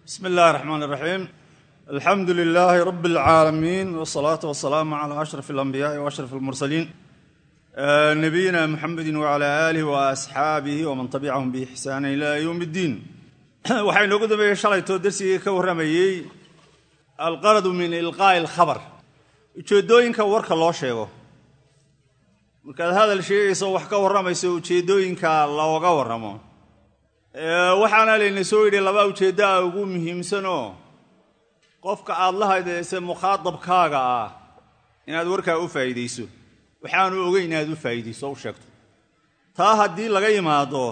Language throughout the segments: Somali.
bsmi اllahi الرحman الرaxيim alxamdu لilaahi rab اlcaalamiin wالsalaaةu wasalaamu عlى ashraf اlanbiyaaءi وashraf اlmursaliin nabiyina muxamedi wعlى alih وasxaabihi wman tabicahum bixsaan ilى ywm اddiin waxaa inoogu dambeeyey shalaytoo dersigii ka warramayey alqaradu min ilqaa'i اlkhabr ujeeddooyinka warka loo sheego markaad hadal sheegayso wax ka warramayso ujeeddooyinka looga warramo waxaana layna soo yidhi laba ujeeddo ah ugu muhiimsanoo qofka aad la haydayse mukhaadabkaaga ah inaad warkaa u faa'iidayso waxaanu ogeyn inaad u faa'iidayso u sheegto taa haddii laga yimaado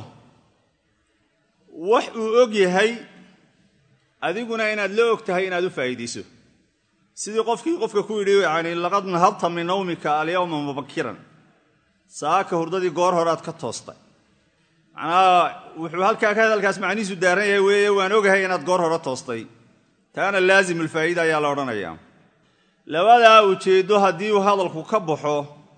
wax uu og yahay adiguna inaad la og tahay inaad u faa'iidayso sidii qofkii qofka ku yidhi yani laqad nahabta min nawmika alyawma mubakiran saaka hurdadii goor horead ka toostay macnaha wuxuu halkaa ka hadalkaas macnihiisu daaran yahay weeye waan ogahay inaad goor hore toostay taana laazim ulfaa'ida ayaa la odhanayaa labadaa ujeeddo haddii uu hadalku ka baxo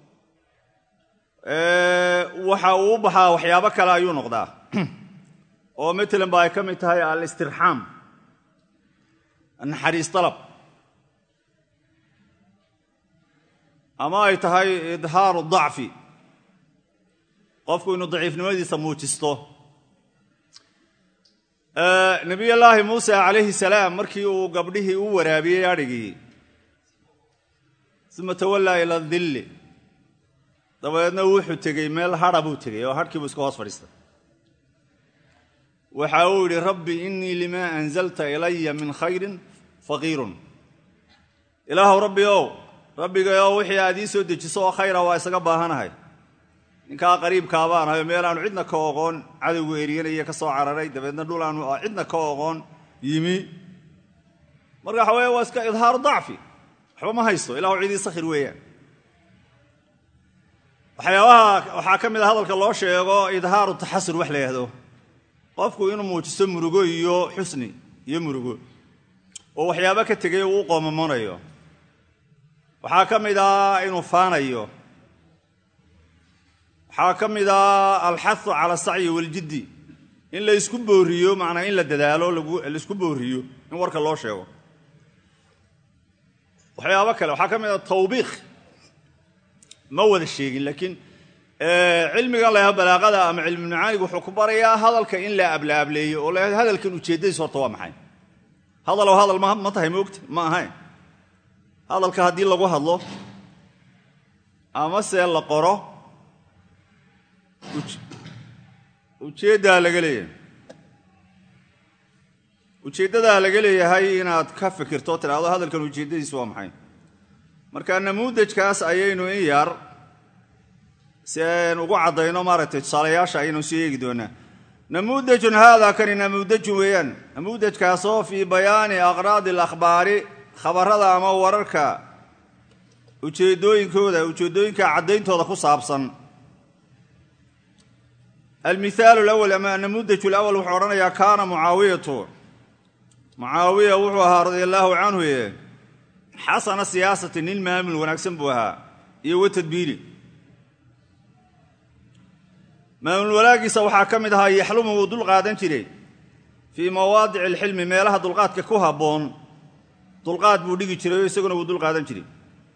waxa uu u baxaa waxyaabo kale ayuu noqdaa oo matalan ba ay ka mid tahay alistirxaam naxariis dalab ama ay tahay idhaaru dacfi qofku inuu daciifnimadiisa muujisto nebiyullaahi muuse calayhi salaam markii uu gabdhihii u waraabiyey adhigii uma tawallaa ila dilli dabadeedna wuxuu tegey meel hadha buu tegey oo hadhkii buu iska hoos fadhiistay waxa uu yidhi rabbi innii limaa anzalta ilaya min khayrin faqiirun ilaahow rabbi ow rabbigayow wixii aad ii soo dejiso oo khayra waa isaga baahanahay ninkaa qariibkaa baan ahayo meel aanu cidna ka oqoon cadowgu eryanaya ka soo cararay dabeedna dhul aanu cidna ka oqoon yimi marka waxa weeye waa iska idhaaru dacfi waxba ma haysto ilahu cidii sakhir weeyaan waxyaabaha waxaa ka mid a hadalka loo sheego idhaaru taxasur wax la yidhahdo qofku inuu muujisto murugo iyo xusni iyo murugo oo waxyaabo ka tegay uu u qoomamoonayo waxaa ka mid ah inuu faanayo waxaa ka mid ah alxahu cala asacyi waljiddi in la isku booriyo macnaa in la dadaalo laisku booriyo in warka loo sheego waxyaabo kale waxaa ka mid ah tawbiikh ma wada sheegin laakiin cilmigan la yaha balaaqada ama cilmu macaanigu wuxuu ku barayaa hadalka in la ablaableeyo oo la hadalkan ujeeddadiis horta waa maxay hadalow hadal ma tahay moogta ma ahayn hadalka haddii lagu hadlo ama se la qoro ujeeddaa laga leeyahay ujeeddadaa laga leeyahay inaad ka fikirto tidhaahdo hadalkan ujeeddadiisu waa maxay marka namuudajkaas ayaynu in yar si aynu ugu caddayno maaragtay tusaalayaasha ayaynu sii eegi doonaa namuudajun haadaa kani namuudajun weeyaan namuudajkaasoo fii bayaani aqraadi alakhbaari khabarrada ama wararka ujeeddooyinkooda ujeeddooyinka caddayntooda ku saabsan almihaalu lawal ama namuudaju lawal wuxuu odhanayaa kaana mucaawiyatu mucaawiya wuxuu ahaa radia allaahu canhu xasana siyaasati nin maamul wanaagsan buu ahaa iyo wa tadbiiri maamul wanaagiisa waxaa ka mid ahaa yaxlumu wuu dul qaadan jiray fii mawaadici alxilmi meelaha dulqaadka ku habboon dulqaad buu dhigi jiray oo isaguna wuu dul qaadan jiray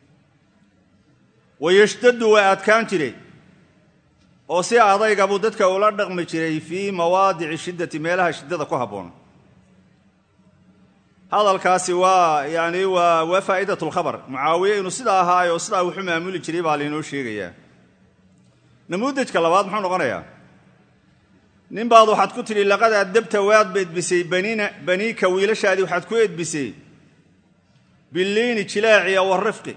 wayashtaddu waa adkaan jiray oo si adayga buu dadka ula dhaqmi jiray fii mawaadici shiddati meelaha shiddada ku habboon hadalkaasi waa yani waa waa faa'idat lkhabar mucaawiye inuu sidaa ahaayo oo sidaa wuxu maamuli jiray baa laynoo sheegayaa namuudajka labaad muxuu noqonayaa nin baad waxaad ku tidhi laqad addabta waad edbisay banina baniika wiilashaadii waxaad ku edbisay billiini jilaaciya warifqi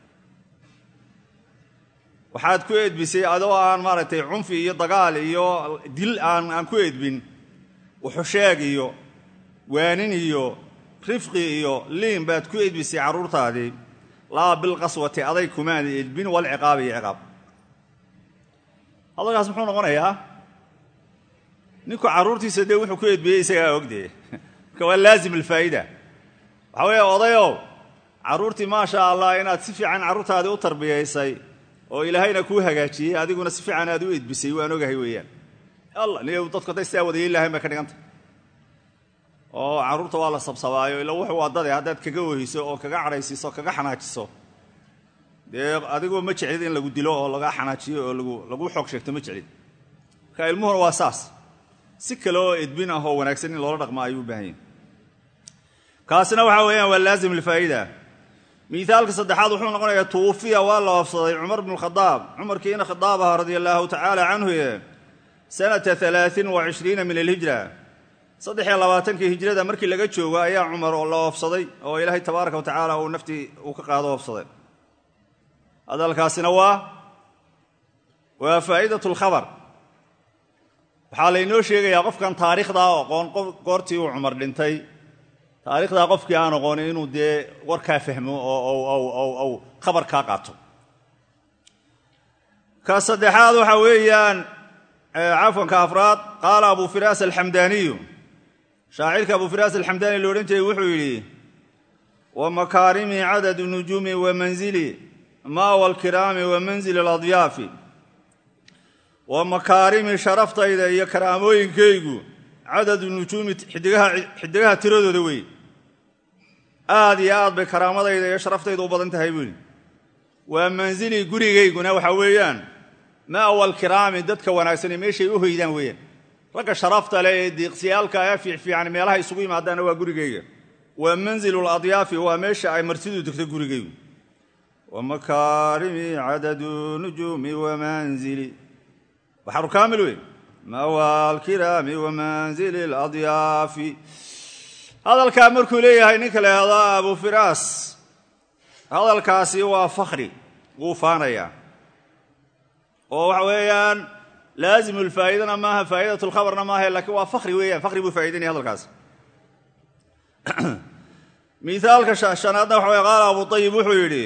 waxaad ku edbisay adoo aan maaragtay cunfi iyo dagaal iyo dil aan aan ku edbin wuxusheeg iyo waanin iyo rifqi iyo liin baad ku edbisay carruurtaadii laa bilqaswati aday kumaada edbin walciqaab iyo ciqaab hadalkaas muxuu noqonayaa ninku carruurtiisa dee wuxuu ku edbiyey isagaa ogdee marka waa laazim alfaa'ida waxaa weeye odayow carruurtii maasha allah inaad si fiican carruurtaadii u tarbiyaysay oo ilaahayna kuu hagaajiyey adiguna si fiican aad u edbisay waan ogahay weeyaan alla niy dadku hadday sidaa wada yeeli lahayn bay ka dhiganta oo carruurta waa la sabsabaayo ila wuxuu waddade haddaad kaga wehayso oo kaga cadhaysiiso kaga xanaajiso dee adigoo ma jeclid in lagu dilo oo laga xanaajiyo oo lagu xoog sheegto ma jeclid marka ilmuhuna waa saas si kale oo edbin ah oo wanaagsan in loola dhaqmo ayuu u baahan yahy kaasina waxaa weeyaan waa laazim lfaa'ida miaalka saddexaad wuxuu noqonayaa tuwufiya waa la oofsaday cumar bnu khadaab cumarkii ina khadaab aha radia allaahu tacaala canhu sanata alaain wa cishriina min alhijra saddex iyo labaatankii hijrada markii laga joogo ayaa cumar oo la oofsaday oo ilaahay tabaaraka wa tacaala uu naftii uu ka qaado oofsaday hadalkaasina waa waa faa'idat lkhabar waxaa laynoo sheegayaa qofkan taariikhdaa oqoon goortii uu cumar dhintay taarikhdaa qofkii aan oqoonin inuu dee warkaa fahmo oo khabar kaa qaato ka saddexaad waxaa weeyaan cafwanka afraad qaala abu firaas alxamdaaniyu shaacirka abu firaas alxamdaani lo odhan jiray wuxuu yidhi wa makaarimi cadadu nujuumi wa manzili maawa alkiraami wa manzili aladyaafi wa makaarimi sharaftayda iyo karaamooyinkaygu cadadu nujuumi xidigaha tiradooda wey aad iyo aad bay karaamadayda iyo sharaftayda u badan tahay buu yidhi waa manzilii gurigayguna waxaa weeyaan ma'wa alkiraami dadka wanaagsane meeshay u hoydaan weeyaan ragga sharafta leh ee diiqsiyaalka ee fiicfiican meelaha isugu yimaadaanna waa gurigayga waa manzilu ladyaafi waa meesha ay martidu degto gurigaygu wa makaarimi cadadu nujuumi wa manzili waxaru kaamil wey mawa alkiraami wa manzili ladyaafi hadalkaa markuu leeyahay ninka la yahdaa abu firaas hadalkaasi waa fakhri wuu faanayaa oo waxa weeyaan laazimu lfaa'idana maaha faa'idat lkhabarna maaha lakiin waa fakhri weeyaan fakhri buu faa'idaynaya hadalkaasi miaalka shanaadna waxa wey qaala abu ayib wuxuu yidhi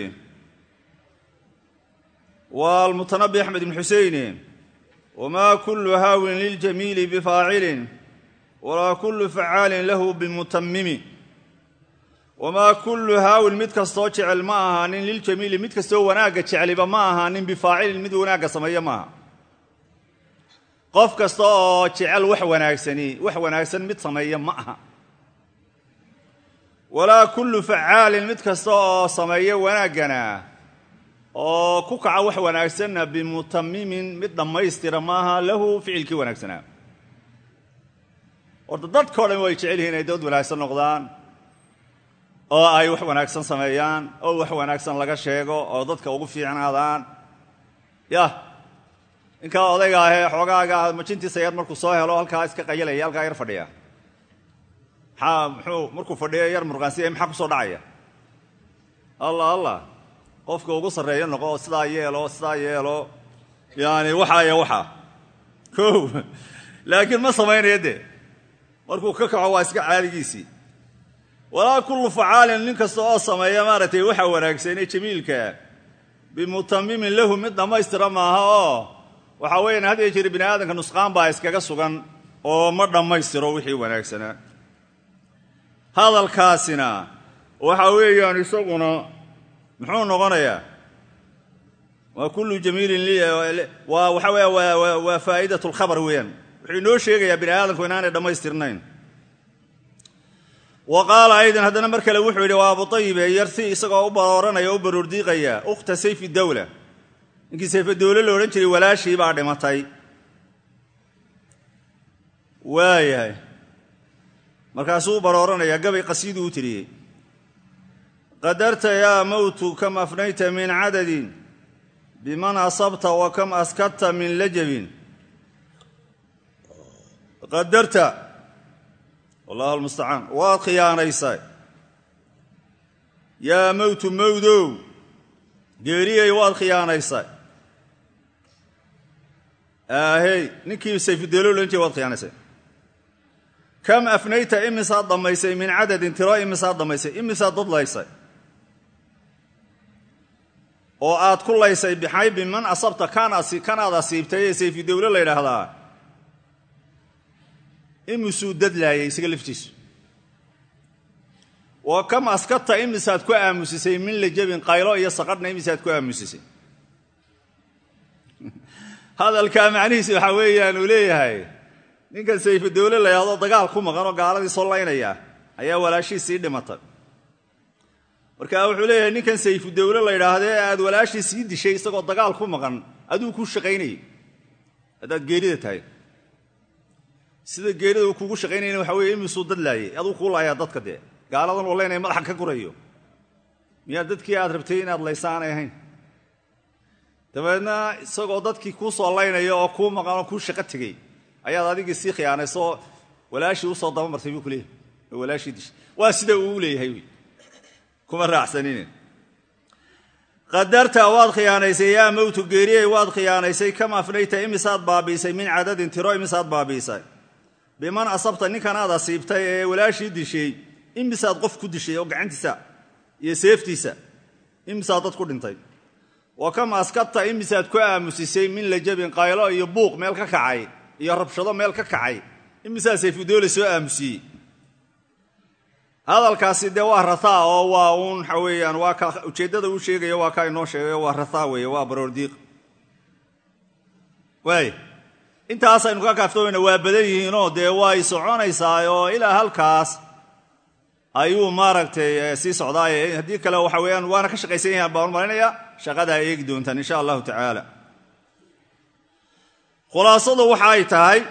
waa almutanabi axmed ibn xuseyne wma kulu haawin liljamiili bifaacilin walaa kulu facaalin lahu bimutamimi wamaa kullu haawin mid kastoo jecel ma ahaanin liljamiili mid kastoo wanaagga jecliba ma ahaanin bifaacilin mid wanaagga sameeya maaha qof kasta oo jecel wax wanaagsani wax wanaagsan mid sameeya ma aha walaa kullu facaalin mid kasta oo sameeya wanaaggana oo ku kaca wax wanaagsanna bimutamimin mid dhammaystira maaha lahu ficilkii wanaagsanaa horta dadkao dhan way jecel yihiin inay dad wanaagsan noqdaan oo ay wax wanaagsan sameeyaan oo wax wanaagsan laga sheego oo dadka ugu fiicnaadaan yah ninkaa odayga ahee xoogaaga majintiisa yar markuu soo helo halkaa iska qayalaya halkaa yar fadhiya maxaa muxuu markuu fadhiyo yar murqaansiya maxaa kusoo dhacaya allah allah qofka ugu sarreeyo noqo oo sidaa yeelo sidaa yeelo yaani waxaa iyo waxaa ko laakiin ma samaynayo dee markuu ka kaco waa iska caadigiisii walaa kullu facaalin nin kasta oo sameeya maaragtay waxa wanaagsanee jamiilka bimutamimin lahu mid dhammaystira maaha oo waxaa weeyaan had iyo jeer bini aadamka nusqaan baa iskaga sugan oo ma dhammaystiro wixii wanaagsanaa hadalkaasina waxa weeyaan isaguna muxuu noqonayaa waa kullu jamiilin waa waxa weya waa faa'idat lkhabar weeyaan wuxuu inoo sheegayaa bini aadamku inaanay dhammaystirnayn wa qaala aydan haddana mar kale wuxuu yidhi waa abu ayibe yarsi isagoo u barooranaya o u baroordiiqaya ukhta sayfi dawla ninkii sayfe dawle la odhan jiray walaashii baa dhimatay waayahay markaasuu u barooranaya gabay qasiiduu u tiriyey qadarta yaa mowtu kam afnayta min cadadin biman asabta wa kam askadta min lajabin qadarta wallahu almustacaan waad khiyaanaysay yaa mowtu mowdow geeriyay waad khiyaanaysay aahey ninkii sayfudeelo lohan jire waad khiyaanaysay kam afnayta imisaad dhammaysay min cadadin tiro imisaad dhammaysay imisaad dadlaysay oo aad ku laysay bixay biman asabta kanaad asiibtay ee sayfidowle la ydhaahdaa imisuu dadlaayay isaga laftiisu wa kam askadta imisaad ku aamusisay min lajabin qaylo iyo saqadhna imisaad ku aamusisay hadalkaa macnihiisi waxaa weeyaan uu leeyahay ninkan sayfudowle la yidhahdo dagaal ku maqan oo gaaladii soo laynaya ayaa walaashii sii dhimatay marka wuxuu leeyahay ninkan sayfudowle la yidhaahdee aad walaashii sii dishay isagoo dagaal ku maqan aduu kuu shaqaynayay haddaad geerida tahay sida geerida uu kugu shaqaynayna waxa weye imisuu dad laayay aduu kuu laayaa dadka dee gaaladan uu leynaya madaxa ka gurayo miyaa dadkii aad rabtay inaad laysa aanay ahayn dabeedna isagoo dadkii kuu soo laynaya oo kuu maqan oo kuu shaqo tegey ayaad adigii sii khiyaanaysoo walaashii usoo dabamartay buu ku leeyahay oo walaashii dishay waa sida uu u leeyahay wy kuma raacsanine qadarta waad khiyaanaysay yaa mowtu geeriyey waad khiyaanaysay kam afnayta imisaad baabiisay min cadadin tiro imisaad baabiisay biman asabta ninkan aad asiibtay ee walaashii dishay imisaad qof ku dishay oo gacantiisa iyo seeftiisa imisaad dad ku dhintay wa kam askabta imisaad ku aamusisay min lajabin qaylo iyo buuq meel ka kacay iyo rabshado meel ka kacay imisaa sayfudoole soo aamusiyey hadalkaasi dee waa rataa oo waa uun waxa weeyaan waa ka ujeeddada uu sheegayo waa ka inoo sheegayo waa rataa weeye waa baroordiiq waay intaasaynu ka kaaftoomayna waa badan yihiinoo dee way soconaysaa oo ilaa halkaas ayuu maaragtay sii socdaaye haddii kale waxa weeyaan waana ka shaqaysan yahan baan marinaya shaqadaa eegi doontaan insha allahu tacaala khulaasadu waxa ay tahay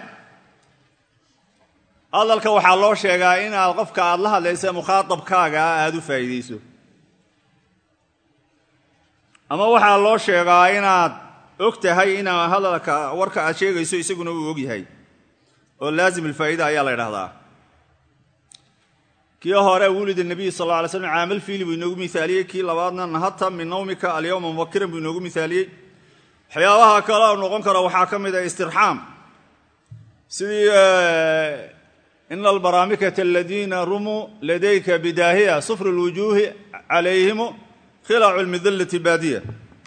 hadalka waxaa loo sheegaa inaad qofka aad la hadlaysa mukhaatabkaaga aada u faa'iidayso ama waxaa loo sheegaa inaad og tahay inaa hadalka warka aad sheegayso isaguna uu og yahay oo laazim alfaa'ida ayaa la ydhahdaa kii hore wulida nebiy sal alla alay slam caamal fiili buu inoogu mihaaliyey kii labaadna nahata min nawmika alyawma mubakiran buu inoogu mihaaliyey waxyaabaha kale oo noqon kara waxaa ka mid ah istirxaam sidii ina albaraamikata aladiina rumuu ladayka bidaahiya sufru lwujuuhi calayhimu khilacu lmidallati baadiya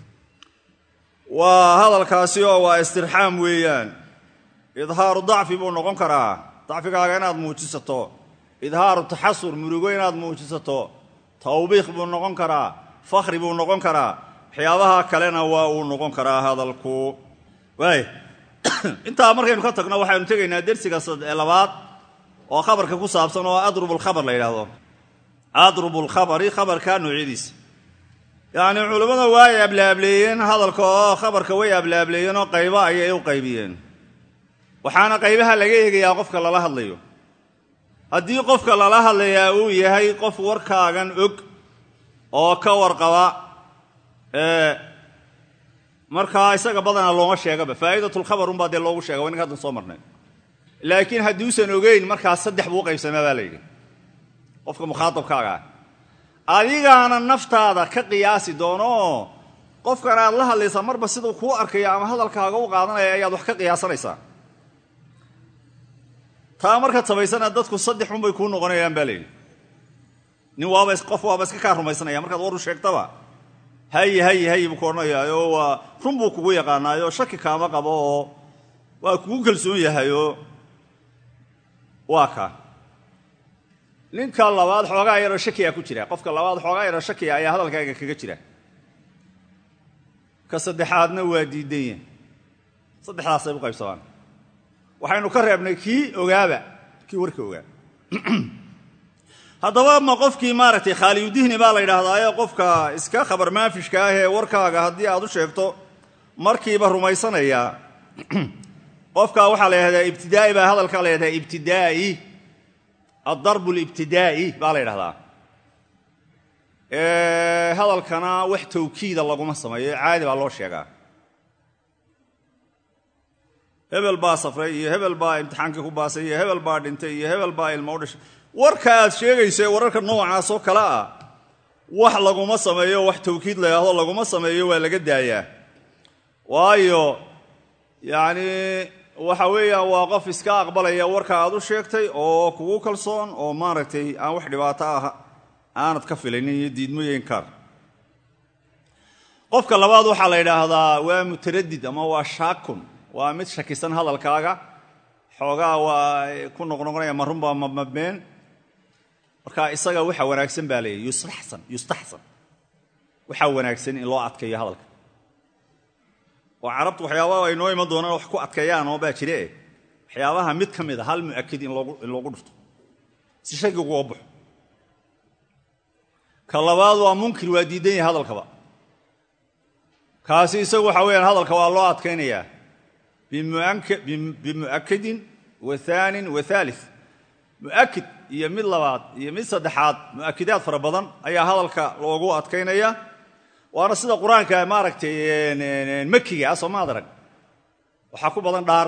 waa hadalkaasi oo waa istirxaam weeyaan idhaaru dacfi buu noqon karaa dacfigaaga inaad muujisato idhaaru taxasur murugo inaad muujisato tawbiikh buu noqon karaa fakhri buu noqon karaa waxyaabaha kalena waa uu noqon karaa hadalku waay intaa markaynu ka tagno waxaynu tegaynaa dersiga labaad oo khabarka ku saabsan oo adrub lkhabar la yidhaahdo adrub lkhabari khabarka noocyadiisa yacni culammada waay ablaableeyeen hadalka oo khabarka way ablaableeyeen oo qaybo ayay u qaybiyeen waxaana qaybaha laga eegayaa qofka lala hadlayo haddii qofka lala hadlayaa uu yahay qof warkaagan og oo ka warqaba markaa isaga badanaa looma sheegaba faa'iidatulkhabar unbaa dee loogu sheega wa inanka haddan soo marnay laakiin hadduusan ogeyn markaas saddex buu u qaybsamaa baa la yidhi qofka mukhaatabkaaga ah adigaana naftaada ka qiyaasi doonooo qofkan aad la hadlaysaa marba siduu kuu arkayo ama hadalkaaga u qaadanaya ayaad wax ka qiyaasanaysaa taa markaad samaysana dadku saddex unbay kuu noqonayaan baa layidhi nin waaba qof waaba iska kaa rumaysanaya markaad war u sheegtaba hayi hayi hayi buu ku odhanayaayo waa run buu kugu yaqaanaayo shaki kaama qabo oo waa kugu kalsoon yahayoo waa ka ninka labaad xoogaa yaroo shakiya ku jira qofka labaad xoogaa yaroo shakiya ayaa hadalkaaga kaga jira ka saddexaadna waa diidan yahay saddexdaasay u qaybsamaan waxaynu ka reebnay kii ogaaba kii warka ogaa haddaba ma qofkii maaragtay khaaliyudihni baa la yidhaahdaayo qofka iska khabar maafishka ah ee warkaaga haddii aad u sheegto markiiba rumaysanaya qofka waxaa la yidhahdaa ibtidaa'i baa hadalkaa la yidhahdaa ibtidaa'i addarbu libtidaa'i baa la yidhahdaa hadalkana wax tawkiida laguma sameeyo caadi baa loo sheegaa hebel baa safray iyo hebel baa imtixaankii ku baasay iyo hebel baa dhintay iyo hebel baa ilmo u dhashay warka aad sheegayso ee wararka noocaas oo kale ah wax laguma sameeyo wax tawkiid la yidhaahdo laguma sameeyo waa laga daayaa waayo yacni waxa weeyaan waa qof iska aqbalaya warka aad u sheegtay oo kugu kalsoon oo maaragtay aan wax dhibaato ah aanad ka filaynin iyo diidmoyo inkaar qofka labaad waxaa la yidhaahdaa waa mutaradid ama waa shaakun waa mid shakisan hadalkaaga xoogaa waa ku noqnoqonaya ma runbaa mamabeen marka isaga waxa wanaagsan baa leeyahy yustaxsan yustaxsan waxaa wanaagsan in loo adkeeyo hadalka oo carabtu waxyaabaa ay noo iman doonaan wax ku adkeeyaan oo baa jire waxyaabaha mid ka mid a hal mu'akid in loogu dhufto si shayga uga baxo ka labaad waa munkir waa diidan yahay hadalkaba kaasi isagu waxa weeyaan hadalka waa loo adkaynayaa bimu'akidin wa aanin wa aalid mu'akid iyo mid labaad iyo mid saddexaad mu'akidaad fara badan ayaa hadalka loogu adkaynaya waana sida qur-aanka maaragtay makiga ah soomaad arag waxaa ku badan dhaar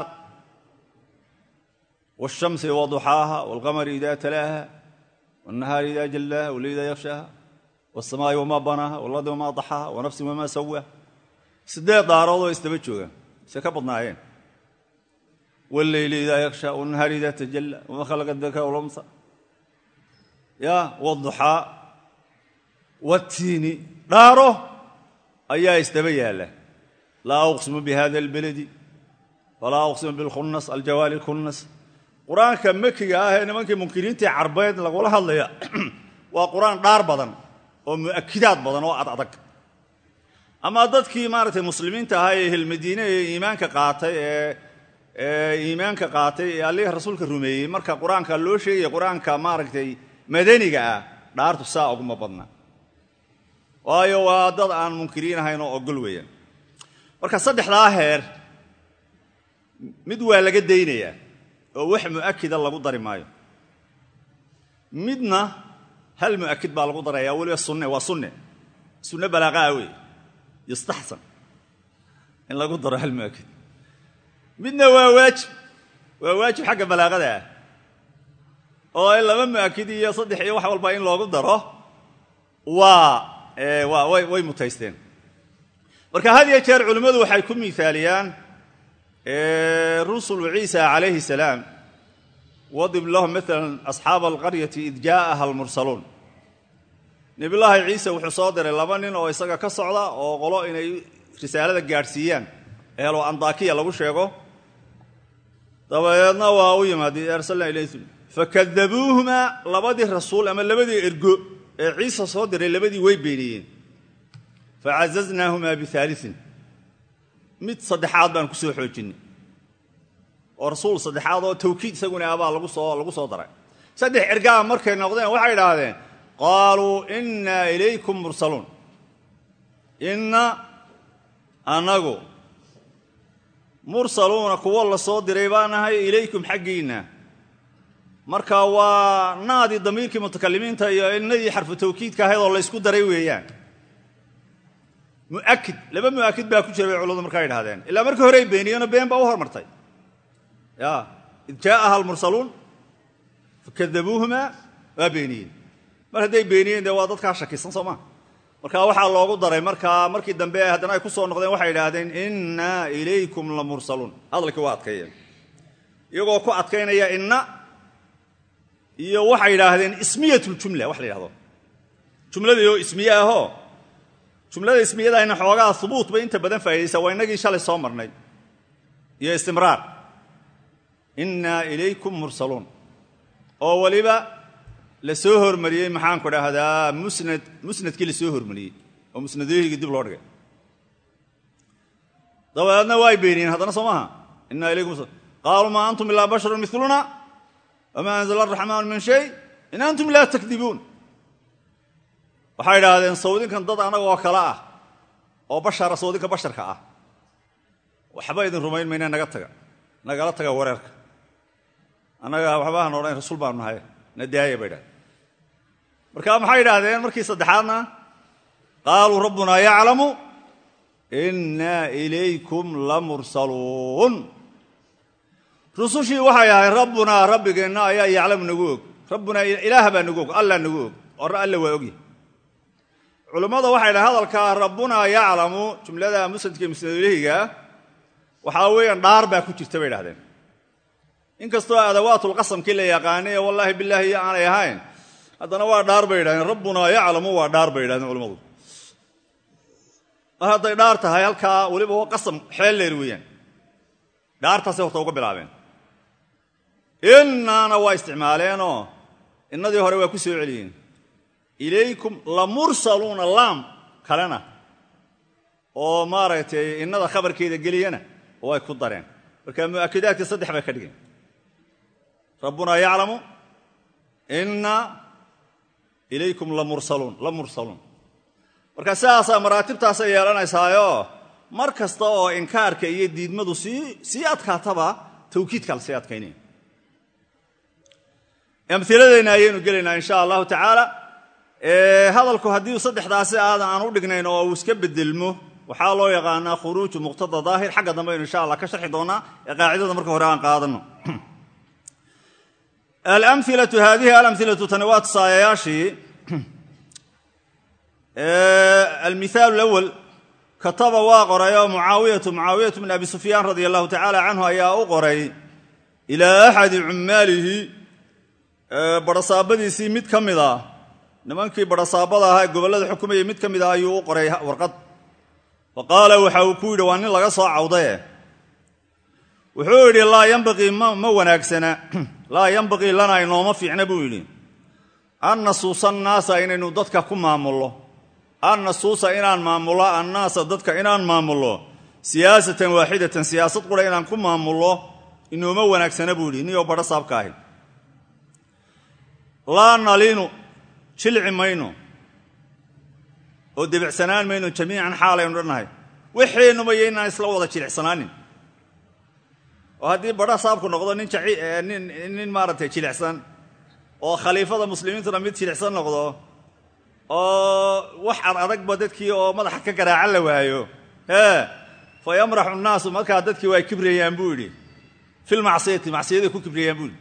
wاshamsi waduxaaha wاlqamari ida talaaha wاnahaari ida jallaaha wal ida yafshaaha wاsamaa'i wamaa banaaha walardi wamaa daxaaha wanafsin wamaa sawaaha siddeed daaroodoo isdaba jooga se ka badnaayeen wاlleyli ida yaksha wاnahaari ida tajalla wama khalaqa daka wlamsa ya wاduxaa watiini dhaaro ayaa isdaba yaalla laa uqsimu bihada اlbeledi walaa uqsimu bilkhunnas aljawaali اlkhunnas qur-aanka makiga ah ee nimankii munkiriintii carbeed lagula hadlaya waa qur-aan dhaar badan oo mu'akidaad badan oo ad adag ama dadkii maaragtay muslimiinta ahaa ee hilmadiine ee iimaanka qaatay ee iimaanka qaatay ee allihii rasuulka rumeeyey marka qur-aanka loo sheegaya qur-aanka maaragtay madaniga ah dhaartu saa uguma badna waayo waa dad aan munkiriin ahayn oo ogol weeyaan marka saddexdaa heer mid waa laga daynayaa oo wax mu'akida lagu dari maayo midna hal mu'akid baa lagu darayaa weliba sunne waa sunne sunne balaaqaa wey yustaxsan in lagu daro hal mu'akid midna waa waajib waa waajib xagga balaaqada ah oo in laba mu'akid iyo saddex iyo wax walba in loogu daro waa way mutaysteen marka had iyo jeer culimmadu waxay ku miaaliyaan rusulu ciisa calayhi salaam wadib lahum maala asxaaba alqaryati id jaa'aha almursaluun nebillaahi ciise wuxuu soo diray laba nin oo isaga ka socda oo qolo inay risaalada gaadhsiiyaan eelo andakiya lagu sheego dabadeedna waa u yimaadeen arsalna ilayhim fakadabuuhumaa labadii rasuul ama labadii ergo ee ciise soo diray labadii way beeniyeen facazaznaahumaa biaaliin mid saddexaad baan ku soo xoojinay oo rasuul saddexaad oo tawkiid isaguna abaa lagu soo lagu soo daray saddex ergaa markay noqdeen waxay idhaahdeen qaaluu innaa ilaykum mursaluun inna annagu mursaluuna kuwo la soo diray baa nahay ilaykum xaggiinna marka waa naadii damiirkii mutakalimiinta iyo innadii xarfu tawkiidka ahayd oo laysku daray weeyaan muakid laba mu'akid baa ku jira bay culamadu markaa idhahdeen ilaa markii horey beeniyeenoo been baa u hormartay ya id jaa'aha almursaluun fakadabuuhumaa waa beeniyeen mar hadday beeniyeen dee waa dadkaa shakisan soo maa marka waxaa loogu daray markaa markii dambe haddana ay ku soo noqdeen waxay idhaahdeen innaa ilaykum la mursaluun hadalkii waa adkeeyeen iyagoo ku adkaynaya inna iyo waxay idhaahdeen ismiyatuljumla wax la yidhahdo jumladaioo ismiye ahoo jumlada ismiyadahayna xoogaa hubuut bay inta badan faa'idaysaa waa innagii shalay soo marnay iyo istimraar innaa ilaykum mursaluun oo weliba la soo hormariyey maxaanku dhahdaa musnad musnadkii la soo hormariyey oo musnadoyhigii dib loo dhigay dabadeedna way beeniyeen haddana soo maaha innaa ilaykum qaaluu maa antum ilaa basharun miluna wamaa anzala araxmaanu min shay in antum laa takdibuun waxay idhaahdeen sawdinkan dad annagoo kale ah oo bashara sawdinka basharka ah waxba idin rumayn mayna naga taga nagala taga wareerka annaga waxbahan odhan rasuul baanu nahay na daaya bay idhahdeen marka maxay idhaahdeen markii saddexaadna qaaluu rabbunaa yaclamu innaa ilaykum la mursaluun rusushii waxay ahayd rabbunaa rabbigeenna ayaa yaclamu nagu og rabbunaa ilaah baa nagu og allah nagu og or alla waa ogyahy culammada waxay dhahen hadalkaa rabbunaa yaclamu jumlada musnadka musnadulhiga waxaa weeyaan dhaar baa ku jirta bay idhahdeen inkastoo adawaatulqasamkii la yaqaanay ee wallaahi bilaahi iyo aanay ahayn haddana waa dhaar bay idhahdeen rabbunaa yaclamu waa dhaar bay idhahdeen culamadu mar hadday dhaar tahay halkaa weliba waa qasam xeel leer weeyaan dhaartaasay horta uga bilaabeen innaana waa isticmaaleenoo innadii hore waa ku soo celiyeen ilaykum la mursaluuna laam kalena oo maaragtay innada khabarkeeda geliyana way ku dareen marka mu'akidaadkii saddex bay ka dhigeen rabbunaa yaclamu inna ilaykum lamursaluun la mursaluun marka sidaasaa maraatibtaasay yeelanaysaayoo mar kasta oo inkaarka iyo diidmadu sii sii adkaataba tawkiidkaa lasii adkaynaya amhiladeenna ayaynu gelaynaa insha allahu tacaala hadalku haddii saddexdaasi aadan aan u dhignayn oo uu iska bedelmo waxaa loo yaqaanaa khuruuju muqtada daahir xagga dambe aynu insha allah ka sharxi doonaa ee qaacidada marka hore aan qaadano alamilatu haadihi alamhilatu tani waa tusaayayaashii almithaal lawal kataba waa qoray oo mucaawiyatu mucaawiyatu bn abi sufyaan radia allahu tacaala canhu ayaa u qoray ilaa axadi cummaalihi barasaabadiisii mid ka mid ah nimankii barasaabada ahaa ee gobollada xukumayay mid ka mid ah ayuu u qoray warqad fa qaala waxa uu ku yidhi waa nin laga soo cawdaye wuxuu yidhi laa yambaqii ma wanaagsana laa yambaqii lana inooma fiicna buu yidhi an nasuusa annaasa inaynu dadka ku maamullo an nasuusa inaan maamullo annaasa dadka inaan maamullo siyaasatan waaxidatan siyaasad qura inaan ku maamullo inooma wanaagsana buu yidhi niyoo badho saabka ahi laa nalinu jilci mayno oo debicsanaan mayno jamiican xaalaynu dhannahay waxeennuba iyo inaan isla wada jilicsanaanin oo haddii badha saabku noqdo nin nin maaragtay jilicsan oo khaliifada muslimiintuna mid jilicsan noqdo oo wax ad adagba dadkii oo madaxa ka garaacan la waayo ee fa yamraxu nnaasu markaa dadkii waa kibrayaan buu yidhi filmacsiyati macsiyaday ku kibrayaan buu yidhi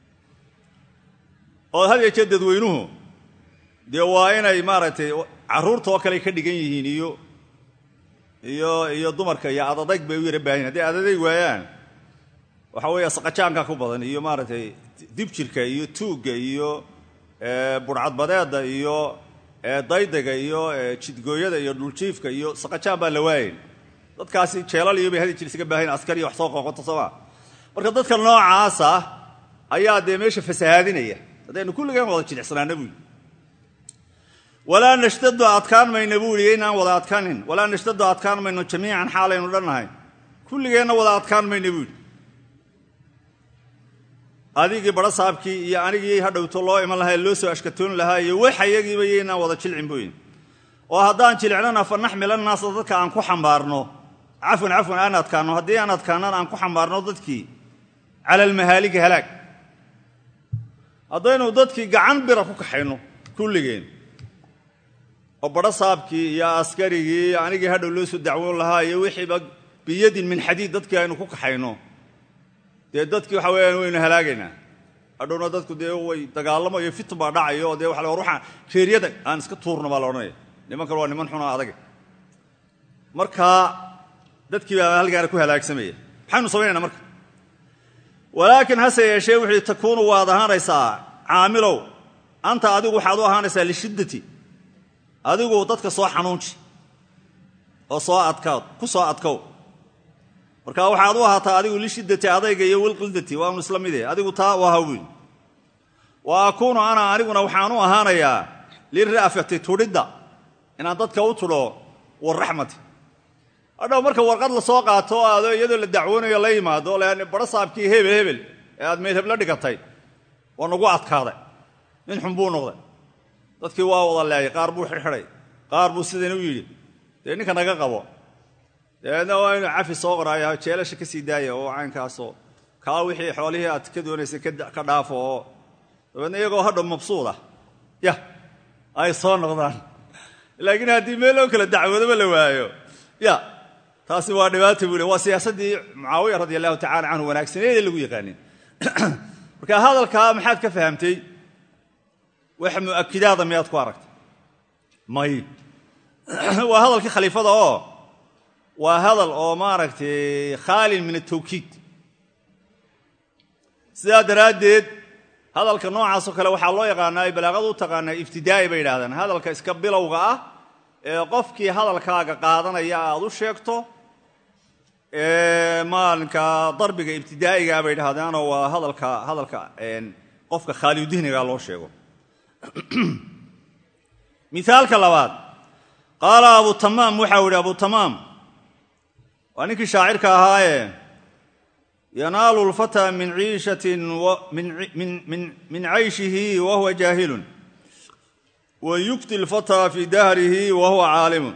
oo had iyo jeer dadweynuhu dee waa inay maaragtay carruurta oo kale ka dhigan yihiin iyo iyo iyo dumarka iyo adadayg bay u yara baahan hadday adadayg waayaan waxa weeye saqajaanka ku badan iyo maaragtay dibjirka iyo tuugga iyo burcadbadeedda iyo daydayga iyo jidgooyada iyo dhuljiifka iyo saqajaan baan la waayayn dadkaasi jeelal iyo bay hadi jir isaga baahayn askari wax soo qoqoto sooma marka dadka noocaasa ayaa dee meesha fasahaadinaya haddaynu kulligaan wada jilicsanaana buu yidhi walaa nashtadu adkaan mayna buu yidhi inaan wada adkaanin walaa nashtadu adkaan mayno jamiican xaalaynu dhannahay kulligeenna wada adkaan mayna buu yidhi adigii badho saabkii iyo anigii hadhowto loo iman lahaa loo soo ashkatoon lahaa iyo wax ayagiiba iyo inaan wada jilcin buu yidhi oo haddaan jilicnana fa naxmila naasa dadka aan ku xambaarno cafwan cafwan aan adkaanno haddii aan adkaannana aan ku xambaarno dadkii cala almahaaliki halaag haddaynu dadkii gacan bira ku kaxayno kulligeen oo badho saabkii iyo askarigii iyo anigii hadhow loo soo dacwoon lahaa iyo wixiiba biyadin min xadiid dadkii aynu ku kaxayno dee dadkii waxa weyaan waynu halaagaynaa hadhowna dadku dee way dagaalamo iyo fitun baa dhacayo oo dee waa war waxaan reeryada aan iska tuurno baa la odhanaya nimankan waa niman xuna adage markaa dadkii baa halgaana ku halaagsamaya maxaynu samaynayna marka walaakin hase yeeshee wuxuu takuunu waad ahaanaysaa caamilow anta adigu waxaad u ahaanaysaa lishiddati adigu dadka soo xanuunji oo soo adkaad ku soo adkow marka waxaad u ahaataa adigu lishiddati adayga iyo wilqildati waanu isla mide adigu taa u aha wiil wa akuunu ana aniguna waxaan u ahaanayaa lira'fati tudhidda inaan dadka u tudho warraxmati hadhow marka warqad la soo qaato aado iyadoo la dacwoonayo la yimaado leann badho saabkii hebel hebel ee aad meydhebla dhigatay waa nagu adkaaday nin xun buu noqday dadkii waa wada leeyay qaar buu xidhxidhay qaar buu sidan u yidhi dee ninka naga qabo dabeedna waa inuu cafi soo qoraayo jeelasha ka sii daaya oo caynkaasoo kaa wixii xoolihii aad ka doonaysay ka dhaafo oo dabeedna iyagoo hadhow mabsuuda yah ay soo noqdaan laakiin haddii meel loo kala dacwoodaba la waayo ya taasi waa dhibaata buu le waa siyaasaddii mucaawiya radi allahu tacala canhu wanaagsaneedee lagu yaqaanin marka hadalkaa maxaad ka fahamtay wax mu'akidaada miyaad ku aragtay may waa hadalkii khaliifada oo waa hadal oo maaragtay khaalin min atawkiid sidaa daraaddeed hadalka noocaasoo kale waxaa loo yaqaanaa ay balaaqadu u taqaanaa ibtidaa'i bay yidhahdaan hadalka iska bilowga ah ee qofkii hadalkaaga qaadanaya aad u sheegto maalinka darbiga ibtidaa'igaa bay dhahdaanoo waa hadalka hadalka qofka khaalidihniga loo sheego mithaalka labaad qaala abu tamaam waxau yidhi abu tamaam waa ninkii shaacirka ahaaye yanaalu lfataa min ciishatin min cayshihi wa huwa jaahilun wa yukti lfataa fi dahrihi wa huwa caalimun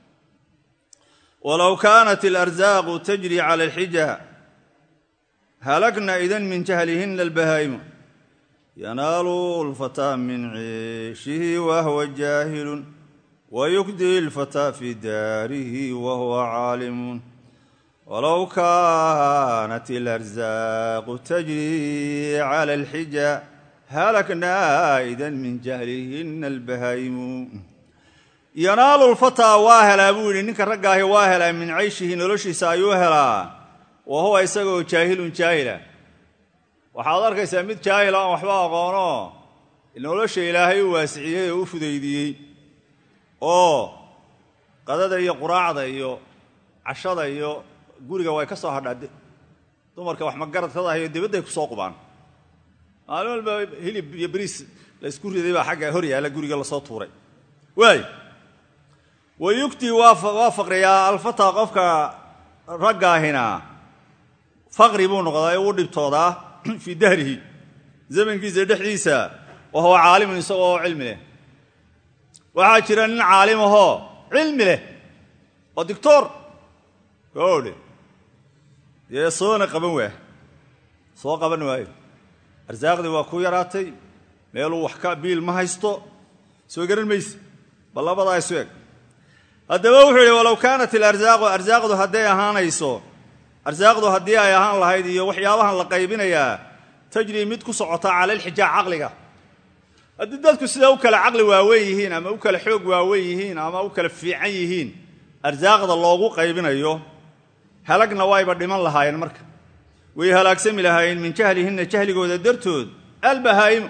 walow kaanat alarzaaqu tajri cala alxija halagna idan min jahlihina albahaa'imu yanaalu lfataa min ciishihi wa huwa jaahilun wa yukdi lfataa fi daarihi wa huwa caalimun walow kaanat alarzaaqu tajri cala alxija halaknaa idan min jahlihina albahaa'imu yanaalu lfataa waa helaa buu yidhi ninka raggaahi waa helaa min cayshihi noloshiisa ayuu helaa wa huwa isagoo jaahilun jaahila waxaad arkaysaa mid jaahila aan waxba aqoono nolosha ilaahay u waasiciyey oo u fudaydiyey oo qadada iyo quraacda iyo cashada iyo guriga way ka soo hadhaa dumarka wax magaradkadahayo dibadday ku soo qubaan maalin walba hilib iyo bariis la ysku riday baa xagga hor yaalla guriga lasoo tuuray waay wa yugti waa faqriyaa alfataa qofka raggaahina faqri buu noqdaa ee uu dhibtoodaa fii dahrihi zamankiisa dhexdiisa wa huwa caalimun isagoo cilmi leh waxaa jira nin caalim ahoo cilmi leh oo dictor odhe dee soona qaban waa soo qaban waayo arsaaqdii waa ku yaraatay meeluu wax ka biil ma haysto soo garan mayse bal labadaa isu eg haddaba wuxuu yidhi walow kaanat alarsaaqu arsaaqdu hadday ahaanayso arsaaqdu haddii ay ahaan lahayd iyo waxyaabahan la qaybinayaa tajrii mid ku socota cala alxijaa caqliga haddii dadku sidaa u kala caqli waaweyn yihiin ama u kala xoog waaweyn yihiin ama u kala fiican yihiin arsaaqda loogu qaybinayo halagna wayba dhiman lahaayeen marka way halaagsami lahaayeen min jahlihinna jahligooda dartood albahaa'imu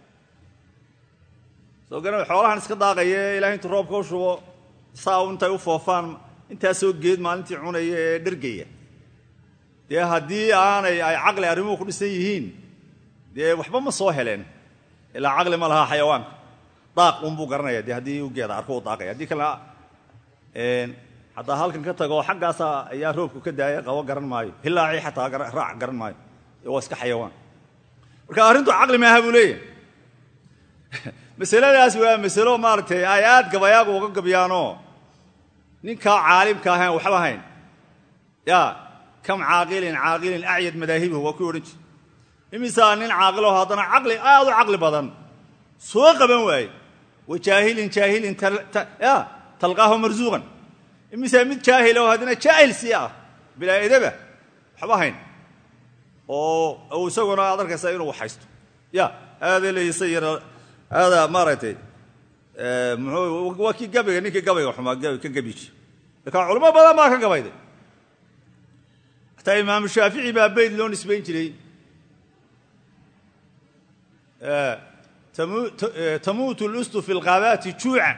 soo garan xoolahan iska daaqaya ee ilahay intuu roobka u shubo saa intay u foofaan intaasoo geed maalintii cunaya ee dhergaya dee haddii aanay ay caqli arrimuhu ku dhisan yihiin dee waxba ma soo heleen ilaa caqli ma lahaa xayawaanka daaq unbuu garanaya dee haddii u geeda arko u daaqaya haddii kalena haddaa halkan ka tago xaggaasa ayaa roobku ka daaya qabo garan maayo hilaacii xataa raac garan maayo waa iska xayawaan marka arrintu caqli maaha buu leeyahay masaladaas waa masalo maaragtay ay aad gabayaagu uga gabyaanoo ninkaa caalimka ahayn waxba hayn ya kam caaqilin caaqilin acyad madaahibuhu waa kuy odhan jir imisaa nin caaqilaho haddana caqli aad u caqli badan soo qaban waaye wa jaahilin jaahilin ya talqaahu marsuuqan imisaa mid jaahil oo haddana jaahil sii ah bilaa edaba waxba hayn oo isaguna aad arkaysaa inuu haysto ya aadee leeysa yar aada maaragtay mxuu waa kii gabayga ninkii gabayga xumaa ka gabiji markaa culamo badan baa ka gabayday xataa imaamu shaafici baa beyd loo nisbayn jiray tamuutu lustu fi lqaabaati juucan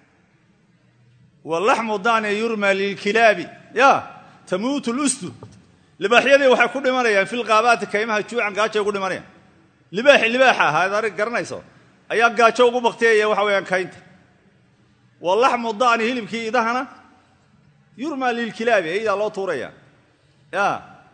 walaxmu daane yurma lilkilaabi ya tamuutu lustu libaaxyadii waxay ku dhimanayaan fi lqaabaati kaymaha juucan gaajay ugu dhimanayaan libaaxi libaaxa ahaa ad arg garanayso ayaa gaajo ugu bakteeyaya waxa weeyaan kaynta walaxmu daani hilibkii idahana yurma lilkilaabi eydaa loo tuuraya ya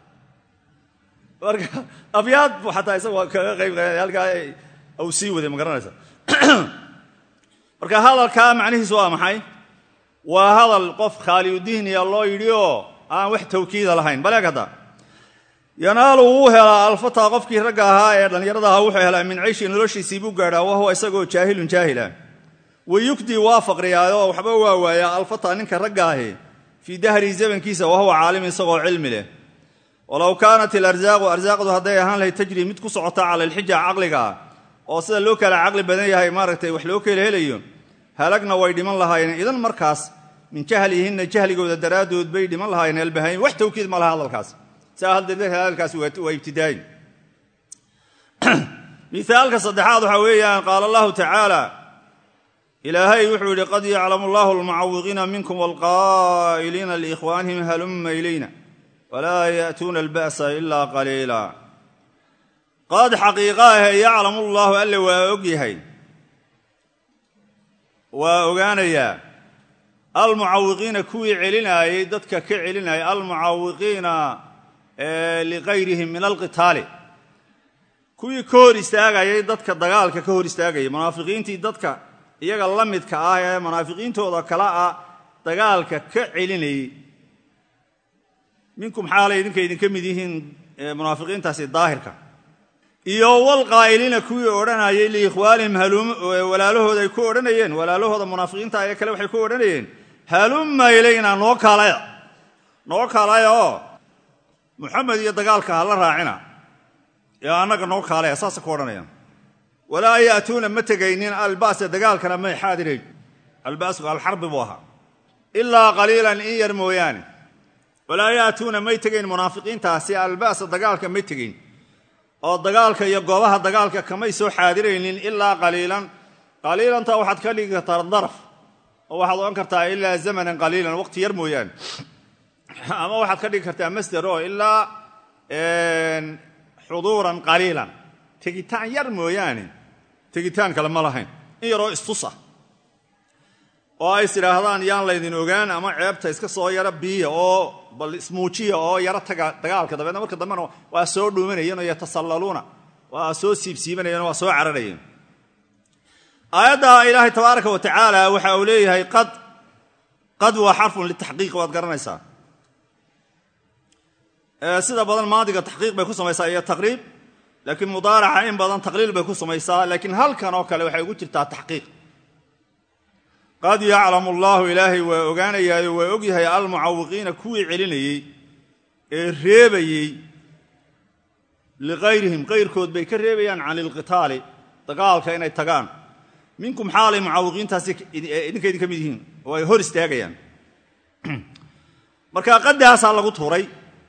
marka abyaad bu xataa isagoo kaga qayb halkaa u sii waday ma garanaysa marka hadalkaa macnihiisu waa maxay waa hadal qof khaaliyudihniya loo yidhi oo aan wax tawkiida lahayn baleeg hadda yanaalu wuu helaa alfataa qofkii ragga ahaa ee dhallinyarada ahaa wuxuu helaa min cayshi noloshiisii buu gaadhaa wahuwa isagoo jaahilun jaahila wayugdii waa faqriyaayoo waxba waa waayaa alfataa ninka ragga ahi fii dahrihi zamankiisa wahuwa caalim isagoo cilmi leh walow kaanat ilarsaaqu arsaaqdu hadday ahaan lahayd tajri mid ku socota cala alxija caqliga oo sida loo kala caqli badan yahay maaragtay wax loo kala helayo halagna way dhiman lahaayeen idan markaas min jahlihinna jahligooda daraaddood bay dhiman lahaayeen albahayn wax tawkiid ma laha hadalkaas saa hadalkaas waa ibtidaayin miaalka saddexaad waxaa weeyaan qaala allahu tacaala ilaahay wuxuu yidhi qad yaclamu allahu almucawiqiina minkum walqaa'iliina liikhwaanihim halumma ilayna walaa ya'tuuna alba'sa ilaa qaliila qad xaqiiqaahe yaclamu llaahu alle waa og yahay waa ogaanayaa almucawiqiina kuwii celinaayey dadka ka celinayay almucawiqiina ligayrihim min alqitaali kuwii ka hor istaagayay dadka dagaalka ka hor istaagayay munaafiqiintii dadka iyaga la midka ah ee munaafiqiintooda kale ah dagaalka ka celinayey minkum xaalay idinka idinka mid yihiin munaafiqiintaasi daahirka iyo walqaa'iliina kuwii odhanayay liikhwaanihim walaalahooda ay ku odhanayeen walaalahooda munaafiqiinta ee kale waxay ku odhanayeen halumma ilayna noo kaalaya noo kaalaya oo muxamed iyo dagaalka ha la raacina ee annaga noo kaalaya saasa ku odhanayaan walaa ya'tuuna ma tegaynin alba'sa dagaalkana may xaadirayn alba'sku alxarbi buu ahaa ilaa qaliilan in yar mooyaane walaa ya'tuuna may tegayn munaafiqiintaasi alba'sa dagaalka may tegayn oo dagaalka iyo goobaha dagaalka kamay soo xaadiraynin ilaa qaliilan qaliilanta waxaad ka dhigi kartaa daraf oo waxaad odhan kartaa ilaa zamanan qaliilan waqti yar mooyaane ama waxaad ka dhigi kartaa masder oo ilaa xuduuran qaliilan tegitaan yar mooyaane tegitaan kale ma lahayn in yaroo istus ah oo ay is idhaahdaan yaan laydin ogaan ama ceebta iska soo yaro biiya oo bal ismuujiya oo yaro taga dagaalka dabeedna marka dambena waa soo dhuumanayeen oo yatasallaluuna waa soo siibsiibanayeen oo waa soo cararayeen aayadda ilaahay tabaaraka wa tacaala waxa uu leeyahay qad qad waa xarfun litaxqiiq waad garanaysaa sida badan maadiga taxqiiq bay ku samaysaa iyo taqriib laakiin mudaaraca in badan taqliil bay ku samaysaa laakiin halkan oo kale waxay ugu jirtaa taxqiiq qad yaclamu allaahu ilaahay waa ogaanayaayo waa ogyahay almucawiqiina kuwii celinayey ee reebayey liqayrihim qayrkood bay ka reebayaan can ilqitaali dagaalka inay tagaan minkum xaalay mucawiqiintaasi idinka idinka mid yihiin oo ay hor istaagayaan marka qaddaasaa lagu tuuray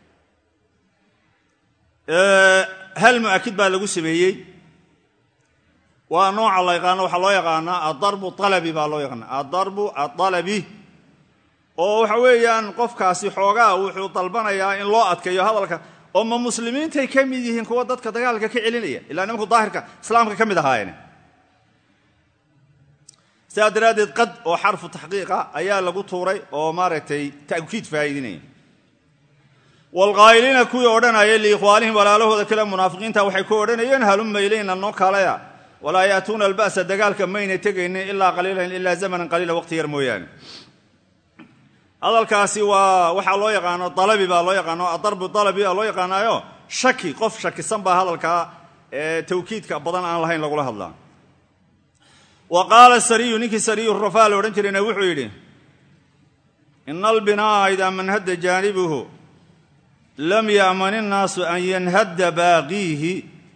hal mu'akid baa lagu sameeyey waa nooca la yaqaano waxaa loo yaqaanaa adarbu alabi baa loo yaqaana adarbu aalabi oo waxa weeyaan qofkaasi xoogaa wuxuu dalbanayaa in loo adkeeyo hadalka oo ma muslimiintay ka mid yihiin kuwa dadka dagaalka ka celinaya ilaa nimanku daahirka islaamka ka mid ahaayeen sidaa daraaddeed qad oo xarfu taxqiiqa ayaa lagu tuuray oo maaragtay ta'kiid faa'iidinaya waalqaa'iliina kuwii odhanaya liikhwaanihim walaalahooda kale munaafiqiinta waxay ku odhanayeen halumma ilayna noo kaalaya walaa ya'tuuna alba'sa dagaalka mayna tegaynin ilaa qaliilan ilaa zamanan qaliila waqti yar mooyaane hadalkaasi waa waxaa loo yaqaano dalabi baa loo yaqaano adarbu dalabi baa loo yaqaanaayo shaki qof shakisan baa hadalkaa tawkiidka badan aan lahayn lagula hadlaa wa qaala sariyu ninkii sariyu rafaa la odhan jirayna wuxuu yidhi ina albinaa'a idaa manhadda jaanibuhu lam ya'man innaasu an yanhadda baaqiihi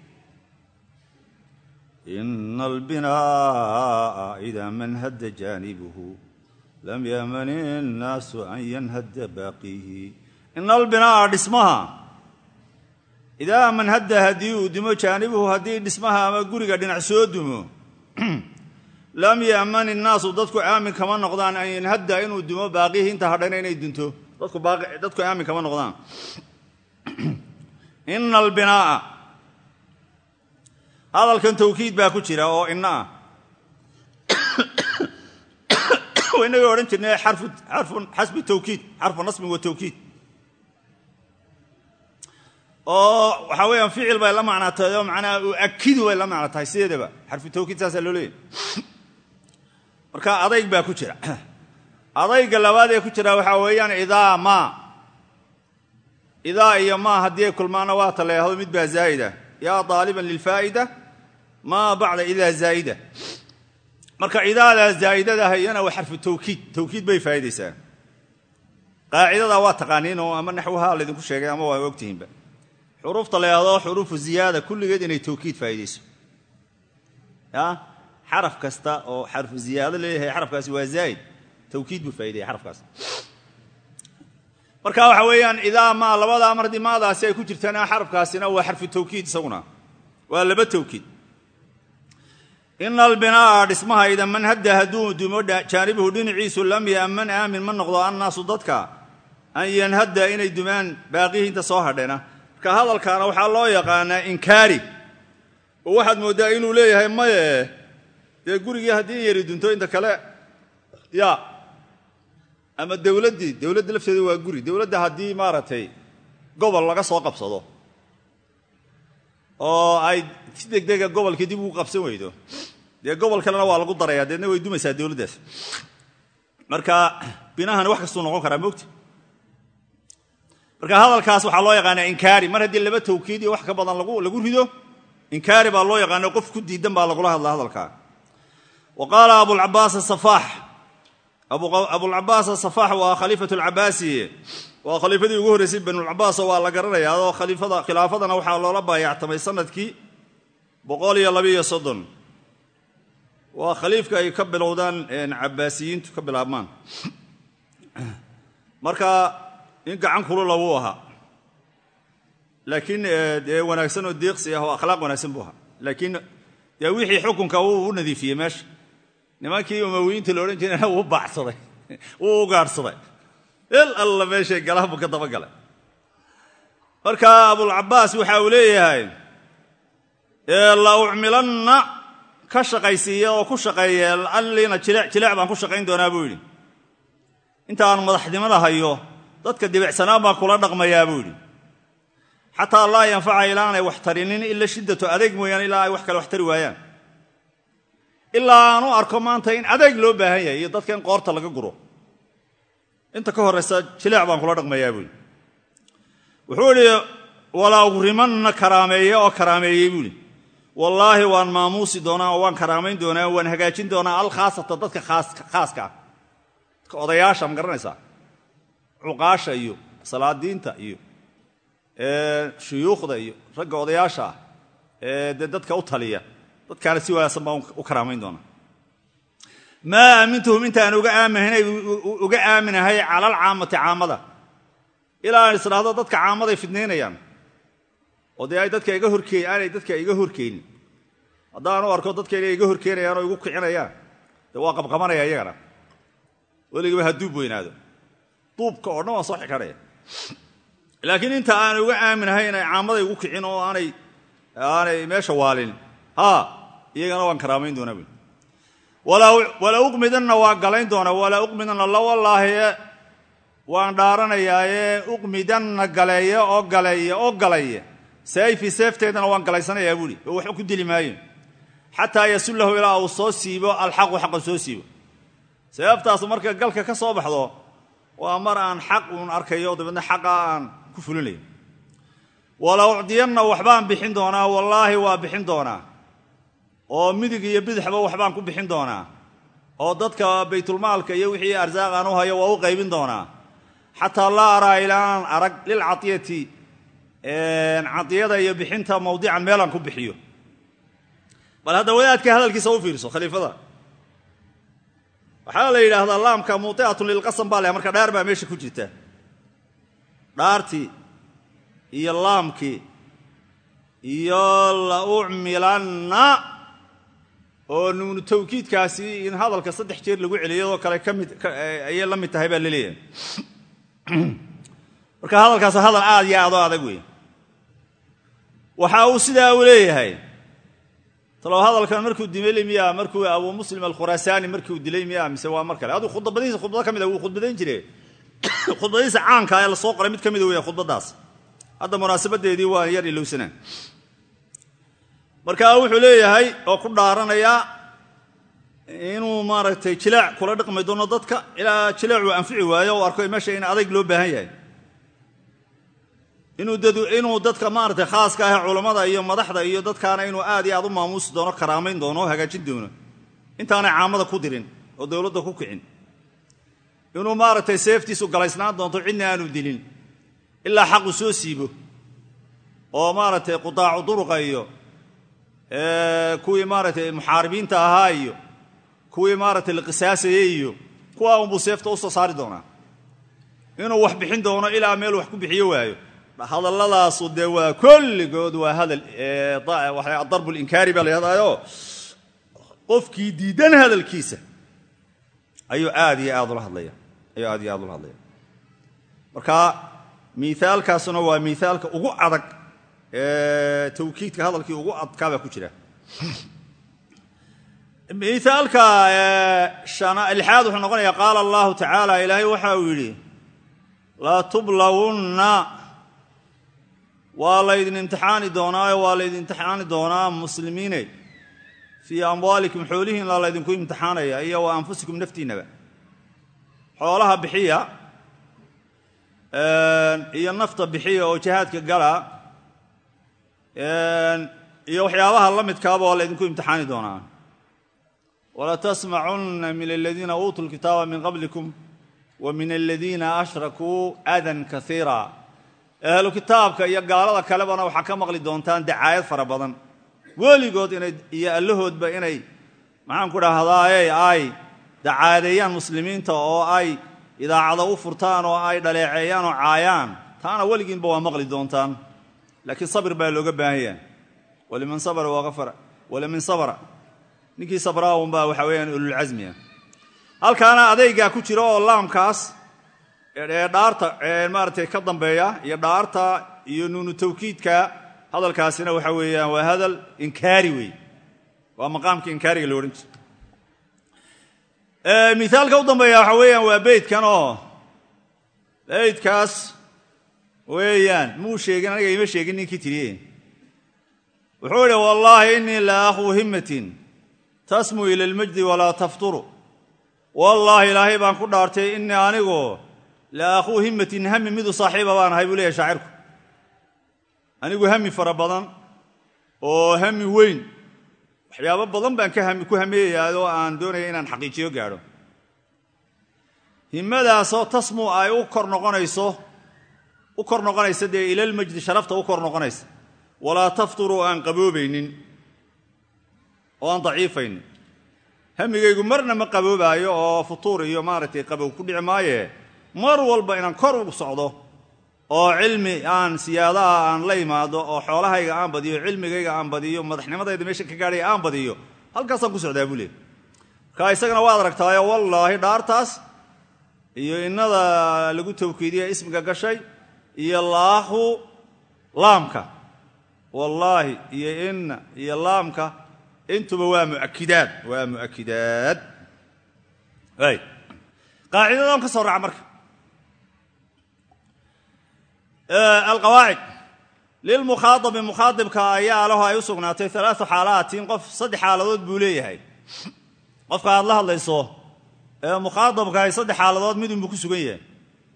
ina albinaa'a idaa manhadda jaanibuhu lam ya'man innaasu an yanhadda baaqiihi ina albinaa'a dhismaha idaa manhadda haddii uu dumo jaanibuhu haddii dhismaha ama guriga dhinac soo dumo lam ya'man innaasu dadku aamin kama noqdaan an yanhadda inuu dumo baaqiihi inta hadhana inay dunto dadku aamin kama noqdaan ina albinaa'a hadalkan tawkiid baa ku jira oo ina ah inagii odhan jirnay xarfun xasbi tawkiid xarfu nasbin wa tawkiid oo waxaa weeyaan ficil bay la macnaa tahay oo macnaha uakidu bay la macno tahay sideedaba xarfu tawkiid saasaa loo leeyahy marka adayg baa ku jira adayga labaad ee ku jira waxaa weeyaan idaa maa idaa iyo maa haddii ay kulmaana waa ta leehdo mid baa zaa'ida yaa daaliban lilfaa'ida maa bacda idaa zaa'ida marka idaadaa zaa'idadaha iyana waa xarfu tawkiid tawkiid bay faa'idaysaa qaacidadaa waa taqaaniin oo ama naxwaha laydinku sheegay ama waa ogtihiinba xuruufta la yahdo xuruufu ziyaada kulligeed inay tawkiid faa'idayso ya xaraf kasta oo xarfu ziyaado leeyahay xarafkaasi waa zaa'id tawkiid buu faa'idaya xarafkaas marka waxa weeyaan idaa maa labadaa mar haddii maadaasi ay ku jirtaan xarafkaasina waa xarfu tawkiid isaguna waa laba tawkiid ina albinaa'a dhismaha ida man hadda hadduu dumo jaanibuhu dhinaciisu lam ya'man aamin ma noqdo annaasu dadka an yanhadda inay dumaan baaqihii inta soo hadheena marka hadalkaana waxaa loo yaqaanaa inkaari oo waxaad mooddaa inuu leeyahay maye dee gurigii haddii in yari dunto inta kale ya ama dowladdii dowladda lafteeda waa guri dowladda haddii maaragtay gobol laga soo qabsado oo ay si degdega gobolkii dib ugu qabsan weydo dee gobol kalena waa lagu darayaa deedna way dumaysaa dowladdaas marka binahani wax kastuu noqon karaa mogti marka hadalkaas waxaa loo yaqaanaa inkaari mar haddii laba tawkiid iyo wax ka badan lagu rido inkaari baa loo yaqaana qof ku diidan baa lagula hadla hadalkaa wa qaala abulcabaas asafaax abulcabaas asafaax waa khaliifat alcabaasi waa khaliifadii ugu horreysay banulcabaas oo waa la garanaya adoo khaliifada khilaafadana waxaa loola baayactamay sanadkii boqol iyo labiiyo soddon waa khaliifka ay ka bilowdaan cabaasiyiintu ka bilaabmaan marka in gacan kulula wuu ahaa laakiin dee wanaagsan oo deeqsi ah oo akhlaaq wanaagsan buu ahaa laakiin dee wixii xukunka wuu u nadiifiyey meesha nimankii umawiyiinta la odhan jirayna wuu baacsaday wuu ugaadhsaday el alla meeshay galaan buu ka dabagalay marka abulcabaas waxa uu leeyahay la ucmilanna ka shaqaysiiya oo ku shaqeeya allina jileec jileec baan ku shaqayn doonaa buu yidhi intaan madaxnimada hayo dadka dibicsanaan baan kula dhaqmayaa buu yidhi xataa laa yanfaca ilaa aanay wax tarinin ila shiddatu adeeg mooyaane ilaa ay wax kale wax tari waayaan ilaa aanu arko maanta in adeeg loo baahan yahay iyo dadka in qoorta laga guro inta ka horraysa jileec baan kula dhaqmayaa buu yidhi wuxuu idhi walaa ugrimanna karaameeye oo karaameeyey buu yidhi wallaahi waan maamuusi doonaa oo waan karaamayn doonaa waan hagaajin doonaa alkhaasata dadka khaaska ah dadka odayaasha ma garanaysaa cuqaasha iyo salaadiinta iyo shuyuukhda iyo ragga odayaasha ah ee dee dadka u taliya dadkaana si wanaagsan baan u karaamayn doonaa maa aamintuhum intaan uga aaminahay cala alcaamati caamada ilaa aan isdhaahdo dadka caamaday fidnaynayaan oo dee ay dadka iga horkeen aanay dadka iga horkeenin haddaanu arko dadka inay iga horkeenayaan oo igu kicinayaan dee waa qabqabanaya iyagana weligiiba ha duub weynaado duubka oo dhan waan soo xikadhaya laakiin inta aan uga aaminahay inay caamaday igu kicin oo aanay aanay meesha waalin ha iyagana waan karaamayn doonaa buui walaa uqmidanna waa galayn doonaa walaa uqmidanna la wallaahi waan dhaaranayaaye uqmidanna galeeye oo galeeye oo galaye sayfi seefteedana waan galaysanayaa buuhi oo waxba ku dili maayo xataa yasullahu ilaa uu soo siibo alxaqu xaqa soo siibo seeftaasu marka galka ka soo baxdo waa mar aan xaq uun arkayo dabeedna xaqa aan ku fulinayo wala ucdiyanna waxbaan bixin doonaa wallaahi waa bixin doonaa oo midig iyo bidixba waxbaan ku bixin doonaa oo dadka baytulmaalka iyo wixii arsaaq aan u hayo waa u qaybin doonaa xataa laa araa ilaaan arag lilcadiyati cadiyada iyo bixinta mawdican meelaan ku bixiyo bal hadda wadaadka hadalkiisa u fiirso khaliifada waxaa la yidhaahdaa laamka muuiatun lilqasam baa leh marka dhaar baa meesha ku jirta dhaartii iyo laamkii iyo la ucmilanna oo nuunu tawkiidkaasi in hadalka saddex jeer lagu celiyadoo kale kamid ayay la mid tahay baa laleeyahay marka hadalkaas hadal aad iyo aadoo adag wey waxa uu sidaa u leeyahay talow hadalkan markuu dimeli miya markuu abuu muslim alkhuraasaani markiu dilay miya mise waa mar kale aduu khudbadiisa khudbado ka mida wuu khudbadayn jire khudbadiisa caanka ee lasoo qoray mid ka mida weya khudbadaas hadda munaasabadeedii waa yar ilowsanaa marka wuxuu leeyahay oo ku dhaaranayaa inuu maaragtay jilaac kula dhaqmi doono dadka ilaa jilaacuu anfici waayo o arko meesha in adayg loo baahan yahay inuu dadka maaragtay khaaska ah culammada iyo madaxda iyo dadkaana inuu aad iyo aad u maamuusi doono karaamayn doono o hagaajin doono intaanay caamada ku dirin oo dowladda ku kicin inuu maaragtay seeftiisu galaysnaan doonto cidna aanu dilin ilaa xaqu soo siibo oo maaragtay qudaacu duruqa iyo kuwii maaragtay muxaaribiinta ahaa iyo kuwii maaragtay la qisaasayey iyo kuwaa unbuu seefta u soo saari doonaa inuu wax bixin doono ilaa meel wax ku bixiyo waayo hadalladaasu dee waa kolligood waa hadal adarbu linkaari baa la yhahdaayo qofkii diidan hadalkiisa ayuu aad iyo aad ula hadlaya ayuu aad iyo aad ula hadlaya marka miaalkaasuna waa miaalka ugu adag ee tawkiidka hadalkii ugu adkaabaa ku jira miaalka lixaad wuxuu noqonaya qaala allahu tacaala ilaahay waxa uu yidhi latublawunna waa laydin imtixaani doonaayo waa laydin imtixaani doonaa muslimiine fii amwaalikum xoolihiinla laydinku imtixaanaya iyo wa anfusikum naftiinnaba xoolaha bixiya iyo nafta bixiya oo jihaadka gala iyo waxyaabaha la midkaaba waa laydinku imtixaani doonaa walatasmacunna min aladiina uutuu lkitaaba min qablikum wa min aladiina ashrakuu adan kaiira ahlu kitaabka iyo gaalada kalebana waxaa ka maqli doontaan dacaayad fara badan weligood inay iyo allahoodba inay maxaan ku dhahdaay ay dacaadeeyaan muslimiinta oo ay idaacado u furtaan oo ay dhaleeceeyaan oo caayaan taana weligiinba waa maqli doontaan laakiin sabir baa looga baahan yahay waliman sabra waqafara waliman sabra ninkii sabraa unbaa waxaa weeyaan ululcasmiya halkaana adaygaa ku jira oo laamkaas ee dhaarta maaratay ka dambeeya iyo dhaarta iyo nuunu tawkiidka hadalkaasina waxa weeyaan waa hadal inkaari wey waa maqaamkii inkaariga lo odhan jira mithaalka u dambeeya waxa weeyaan waa beydkan oo beydkaas weeyaan muu sheegin aniga ima sheegin ninkii tiriye wuxuu idhi wallaahi innii la akhuu himmatin tasmu ila almajdi walaa tafturu wallaahi ilaahay baan ku dhaartay innii anigu la akhuu himmatin hami midu saaxiiba baan ahay buu leeyahy shaacirku anigu hami fara badan oo hami weyn waxyaabo badan baan ku hameeyayaa oo aan doonaya inaan xaqiijiyo gaadho himmadaasoo tasmu ay u kor noqonayso u kor noqonaysa dee ilalmajdi sharafta u kor noqonaysa walaa tafturu aan qaboobaynin oo aan daciifaynin hamigaygu marna ma qaboobaayo oo futuur iyo maaragtay qabow ku dhici maaye mar walba inaan kor ugu socdo oo cilmi aan siyaadaha aan la imaado oo xoolahayga aan badiyo cilmigayga aan badiyo madaxnimadayda meesha ka gaadhaya aan badiyo halkaasaan ku socdaa buu leey markaa isagana waad aragtaayo wallaahi dhaartaas iyo innada lagu tawkiidiya ismiga gashay iyo laahu laamka wallaahi iyo inna iyo laamka intuba waa muakidaad waa mu'akidaad y qaacidadan ka soo raaca marka alqawaacid lilmukhaadabi mukhaadibka ayaa lahu ay u sugnaatay alaau xaalaatin qof saddex xaaladood buu leeyahay qofka aad la hadlayso ee mukhaadabkahay saddex xaaladood midunbuu ku sugan yahay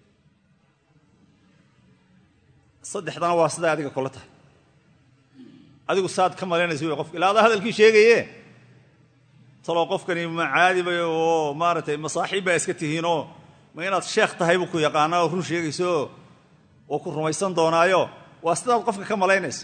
saddexdana waa siday adiga kula tahay adigu saad ka malaynaysa wey qofka ilaa adaa hadalkii sheegaye taloo qofkani ma caadiba oo maaragtay masaaxiib baa iska tihiinoo ma inaad sheekh tahay buu ku yaqaanaa oo run sheegayso oo ku rumaysan doonaayo waa sidaad qofka ka malaynaysa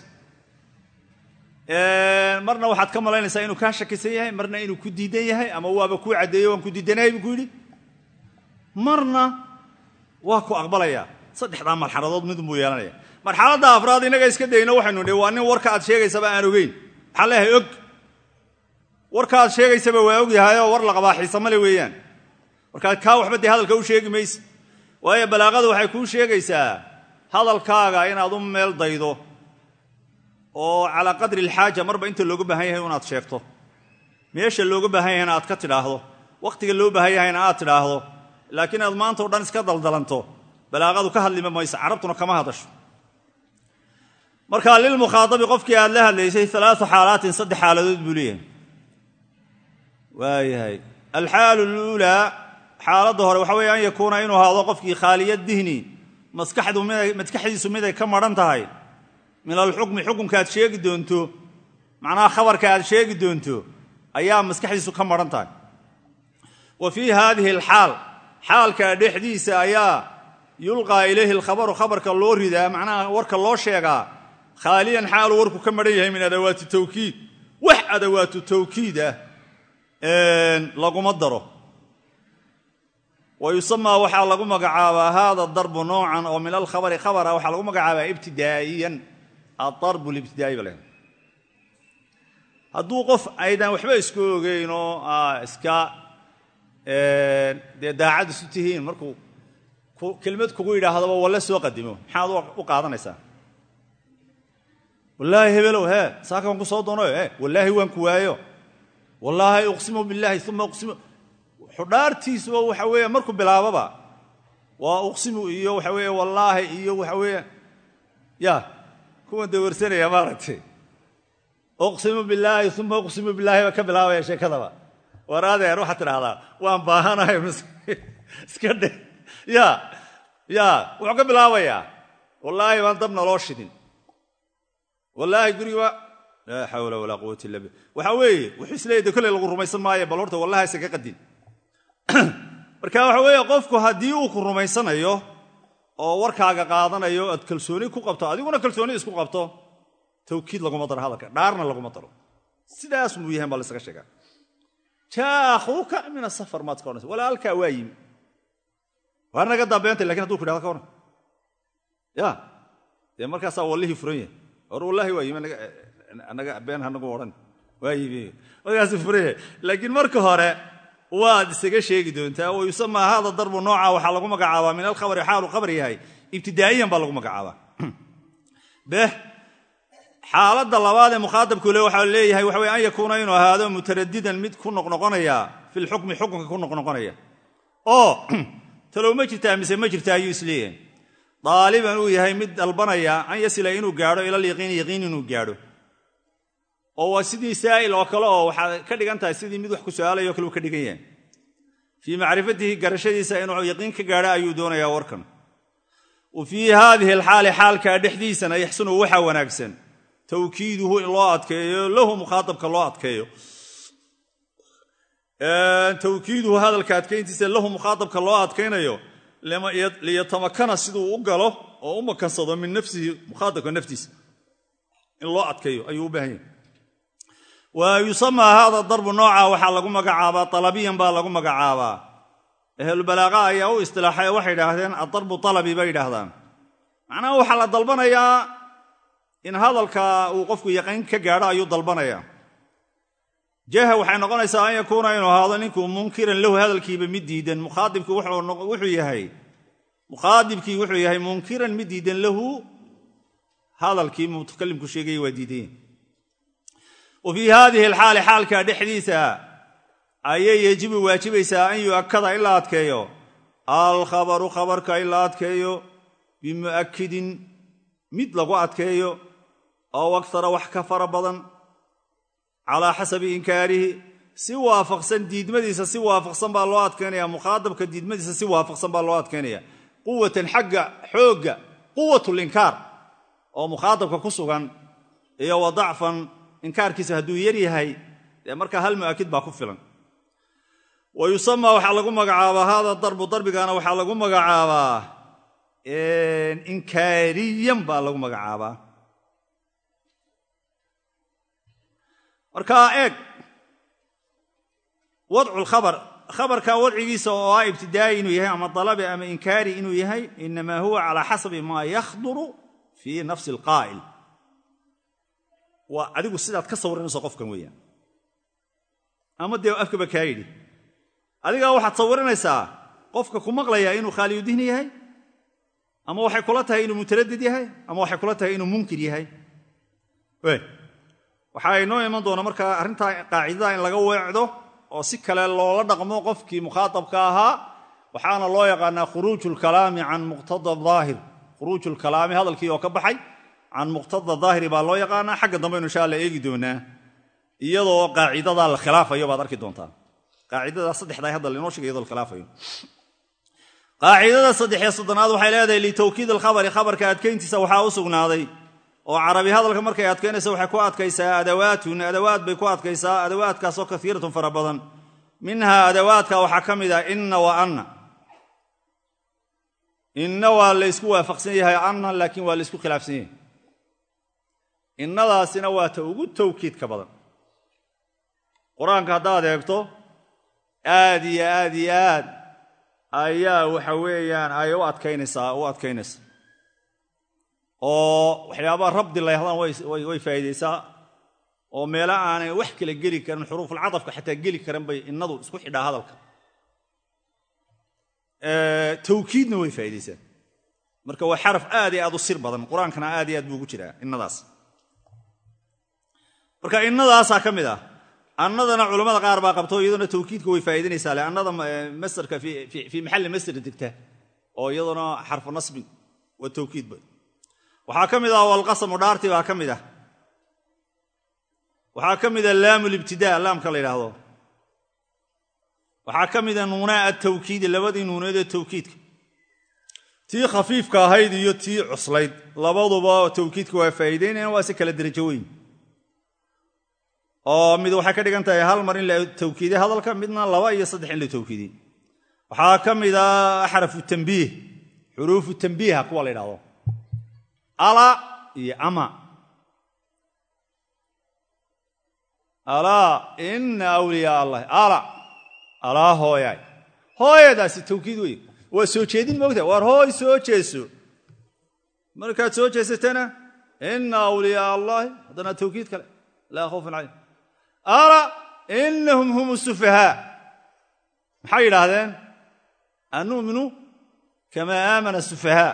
marna waxaad ka malaynaysaa inuu kaa shakisan yahay marna inuu ku diidan yahay ama waaba kuu caddeeyo waan ku diidanahay buu ku yidhi marna waa ku aqbalaya saddexdaa marxaladood midun buu yeelanaya marxaladda afraad innaga iska dayno waxaynu nidhi waa nin warka aad sheegaysaba aan ogeyn maxaan leeyahay og warka aad sheegaysaba waa og yahayoo war la qabaa xiisamale weeyaan markaa kaa waxba dee hadalka u sheegi mayse waayo balaaqadu waxay kuu sheegaysaa hadalkaaga inaad u meel daydo oo calaa qadri alxaaja marba inta looga baahan yahay inaad sheegto meesha looga baahan yahayna aad ka tidhaahdo wakhtiga loo baahan yahayna aad tidhaahdo laakiin aad maanta o dhan iska daldalanto balaaqadu ka hadlima mayso carabtuna kama hadasho marka lilmukhaadabi qofkii aad la hadlaysay alaau xaalaatin saddex xaaladood buu leeyahay waayahay alxaalu luulaa xaaladda hore waxa weeye an yakuuna inuu ahaado qofkii khaaliya dihni maskaxdiisu miday ka maran tahay min alxukmi xukunka aad sheegi doonto macnaha khabarka aad sheegi doonto ayaa maskaxdiisu ka maran tahay wa fii haadihi alxaal xaalka dhexdiisa ayaa yulqaa ilayhi alkhabaru khabarka loo ridaa macnaha warka loo sheegaa khaaliyan xaaluu warku ka maran yahay min adawaati tawkiid wax adawaatu tawkiid ah laguma daro wa yusamaa waxaa lagu magacaabaa haada darbu noocan oo min alkhabari khabara waxaa lagu magacaabaa ibtidaa'iyan adarbu libtidaa'i ba leh hadduu qof aydan waxba isku ogeyn oo iska dee daacad isu tihiin markuu kelimad kugu yidhaahdaba walle soo qadimo maxaad u qaadanaysaa wallaahi hebelow hee saaka waan ku soo doonayo e wallaahi waan ku waayo wallaahi uqsimu billaahi uma uqsimu xudhaartiisuba waxa weeye markuu bilaababa waa uqsimu iyo waxa weeye wallaahi iyo waxa weeye ya kuwan dawarsanaya maaragtay uqsimu bilaahi uma uqsimu bilaahi baa ka bilaabaya sheekadaba war adeer waxaad tidhaahdaa waan baahanahay iska dhe ya ya wuxuu ka bilaabayaa wallaahi baan dab naloo shidin wallaahi guriga laa xawla walaa quwata illa billah waxaa weeye wuxuu isleeyahy kolley lagu rumaysan maayo bal horta wallahi isa ka qadin marka waxa weeye qofku haddii uu ku rumaysanayo oo warkaaga qaadanayo aad kalsooni ku qabto adiguna kalsooni isku qabto tawkiid laguma daro hadalka dhaarna laguma daro sidaas muu yahan baa laysaga sheegaa jaa akhuuka min asafar maad ka odhanaysa walaalkaa waa yimi waa naga dambeentay lakin haduu ku idhahdo ka waran ya dee markaasaa wallihii furan yahay or wallahi waa yimi anaga been hanagu odhan waa yimi markaasuu furan yahay laakiin marka hore waad isaga sheegi doontaa wa yusamaa hada darbu nooca waxaa lagu magacaabaa min alkhabari xaalu khabar yahay ibtidaa'iyan baa lagu magacaabaa beh xaaladda labaad ee mukhaadabku le waxaa leeyahay waxa wey an yakuuna inuu ahaado mutaradidan mid ku noqnoqonaya fi lxukmi xukunka ku noqnoqonaya oo talow ma jirtaa mise ma jirta ayuu isleeyahay daaliban uu yahay mid dalbanaya an yasila inuu gaadho ilal yaqiini yaqiin inuu gaadho oo waa sidii saa'il oo kale oo waxaad ka dhigan tahay sidii mid wax ku su'aalayo kale uu ka dhigan yahay fii macrifatihi garashadiisa inuu yaqiin ka gaadho ayuu doonayaa warkan wa fii haadihi alxaali xaalkaa dhexdiisana yaxsunu waxaa wanaagsan tawkiiduhu in loo adkeeyo lahu mukhaaabka loo adkeeyo tawkiiduhu hadalka adkayntiisa lahu mukhaaabka loo adkaynayo liyatamakana siduu u galo oo u makansado min nafsihi mukhaaabka naftiisa in loo adkeeyo ayuu u baahan yahay wa yusamaa hada darbu nooca waxaa lagu magacaabaa alabiyan baa lagu magacaabaa ahlulbalaaqa ayaa u istilaaxay waxay idhaahdeen adarbu alabi bay yidhaahdaan macnaha waxaa la dalbanayaa in hadalka uu qofku yaqiin ka gaadho ayuu dalbanayaa jaha waxay noqonaysaa an yakuuna inuu ahaado ninkuu munkiran lahu hadalkiiba mid diidan mukhaaibki wuxuu yahay mukhaadibkii wuxuu yahay munkiran mid diidan lahu hadalkii mutakalimku sheegaya waa diidayen wa fii haadihi alxaali xaalka dhexdiisa ayay yejibu waajibaysaa an yu'akada in la adkeeyo alkhabaru khabarka in la adkeeyo bimu'akidin mid lagu adkeeyo oo aktara wax ka fara badan calaa xasabi inkaarihi si waafaqsan diidmadiisa si waafaqsan baa loo adkaynaya mukhaadabka diidmadiisa si waafaqsan baa loo adkaynaya quwatan xagga xoogga quwatulinkaar oo mukhaadabka ku sugan iyo wa dacfan inkaarkiisa hadduu yar yahay dee markaa hal mu'akid baa ku filan wa yusamaa waxaa lagu magacaabaa hada darbu darbigana waxaa lagu magacaabaa inkaariyan baa lagu magacaabaa markaa eeg wadcu lkhabar khabarka wadcigiisa oo ah ibtidaa'i inuu yahay ama dalabi ama inkaari inuu yahay inamaa huwa calaa xasabi maa yakhduru fii nafsi alqaa'il waa adigu sidaad ka sawiranayso qofkan weeyaan ama dee afkaba kaa yidhi adigaa waxaad sawiranaysaa qofka ku maqlayaa inuu khaaliyudihni yahay ama waxay kula tahay inuu mutaradid yahay ama waxay kula tahay inuu munkir yahay waxaa inoo iman doona markaa arrintaa qaacidada in laga weecdo oo si kale loola dhaqmo qofkii mukhaatabka ahaa waxaana loo yaqaanaa khuruuju lkalaami can muqtada aahir khuruuju lkalaami hadalkii oo ka baxay can muqtada daahiri baa loo yaqaanaa xagga dambaynu insha alla eegi doonaa iyadoo qaacidadaa la khilaafayo baad arki doontaa qaacidadaa saddexdaa hadda lainoo shegay iyadoo la khilaafayo qaacidada saddexiyo soddonaad waxay leedahay litawkiid alkhabari khabarka adkayntiisa waxaa u sugnaaday oo carabi hadalka markay adkaynaysa waxay ku adkaysaa adawaatun adawaad bay ku adkaysaa adawaadkaasoo kaiiratun fara badan minhaa adawaadka waxaa ka mid ah inna wa anna inna waa laysku waafaqsan yahay anna laakiin waa laysku khilaafsan yahay innadaasina waa ta ugu tawkiidka badan qur-aanka haddaad eegto aad iyo aad iyo aad ayaa waxa weeyaan ay u adkaynaysaa u adkaynaysaa oo waxyaabaha rabdi la yahdaan way faa'iidaysaa oo meelo aanay wax kala geli karin xuruufulcadafka xataa geli karan bay innadu isku xidhaa hadalka tawkiidna way faa'iidaysaa marka waa xaraf aad iyo aad u sir badan qur-aankana aad iyo aad buu ugu jiraa innadaas marka innadaasaa ka mid ah annadana culammada qaar baa qabto iyaduna tawkiidka way faa'iidanaysaa le annada masarka fii maxalli masr degta oo iyaduna xarfu nasbin waa tawkiidba waxaa ka mid ah walqasamu dhaartii baa ka mid ah waxaa ka mida laamu libtidaa laamka la yidhaahdo waxaa ka mida nuunaa atawkiidi labadii nuuneed ee tawkiidka tii khafiifka ahayd iyo tii cuslayd labaduba tawkiidka waa faa'iidaynayaan waa si kala derajo weyn oo mid waxay ka dhigan tahay hal mar in la tawkiiday hadalka midna laba iyo saddex in la tawkiiday waxaa ka mida axrafu tambiih xuruufu tambiiha kuwa la yidhahdo ala iyo ama alaa ina awliyaa allah ala alaa hooyaay hooyadaasi tawkiid wey waa soo jeedin moogta waar hooy soo jeeso markaad soo jeesatana ina awliyaa allaahi haddana tawkiid kale laa khawfun calayhim ala inahum hum sufahaa maxay yidhaahdeen annuminu kamaa aamana sufahaa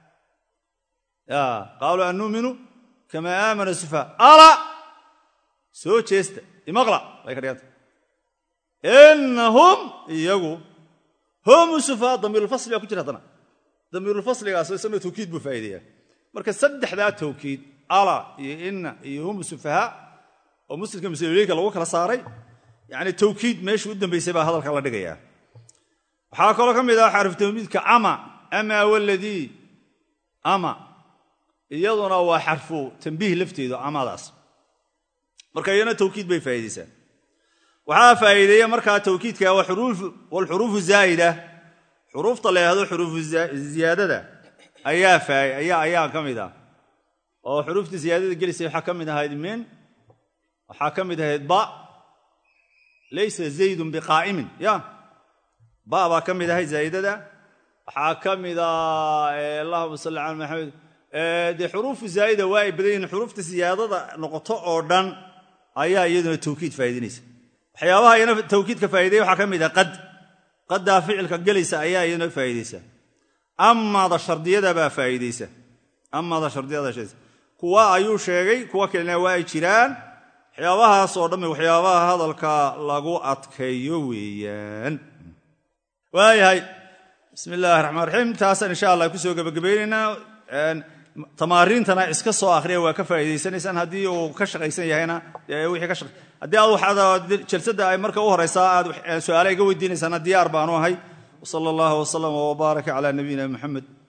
qaaluu annuminu kamaa aamana sufahaa ala soo jeesta imaqla bay ka dhiganta inahum iyagu hum sufahaa damiirulfasli baa ku jira haddana damiirulfasligaas isagna tawkiid buu faa'iideeyaa marka saddexdaa tawkiid ala iyo ina iyo hum sufahaa oo muslimka masaloleyka lagu kala saaray yani tawkiid meeshuu u dambaysay baa hadalka la dhigayaa waxaa kaloo ka mid ah xarif tawmiidka ama ama waladii ama iyaduna waa xarfu tambiih lafteedu amadaas marka iyana tawkiid bay faa'iidaysaa waxaa faa'iideeya markaa tawkiidka walxuruufu zaa'ida xuruufta la yidhahdo xuruufu ziyaadada ayaa ka mid ah oo xuruufta ziyaadada gelisay waxaa ka mid ahayd min waxaa ka mid ahayd ba laysa zaydun biqaa'imin ya ba baa ka mid ahayd zaa'idada waxaa ka mida allahuma salli cala maxamed dee xuruufu zaa'ida waa ay badan yihin xuruufta siyaadada noqoto oo dhan ayaa iyaduna tawkiid faa'idaynaysa waxyaabaha iyana tawkiidka faa'ideeya waxaa ka mid ah qad qaddaa ficilka gelaysa ayaa iyaduna faa'iidaysa amaada shardiyada baa faa'iidaysa amaada shardiyada sheegaysa kuwa ayuu sheegay kuwa kalena waa ay jiraan waxyaabahaas oo dhamme waxyaabaha hadalka lagu adkeeyo weeyaan waayahay bismi illaahi raxmaan raxiim taasaan insha allah kusoo gebagabaynaynaa tamaariintana iska soo akhriya waa ka faa'iidaysanaysaan haddii uu ka shaqaysan yahayna wixii ka shaqay haddii aad waxaad jalsadda ay marka u horaysaa aad su-aale iga weydiinaysaana diyaar baanu ahay wsala allahu wasalama wbaaraka calaa nabiyina muxamed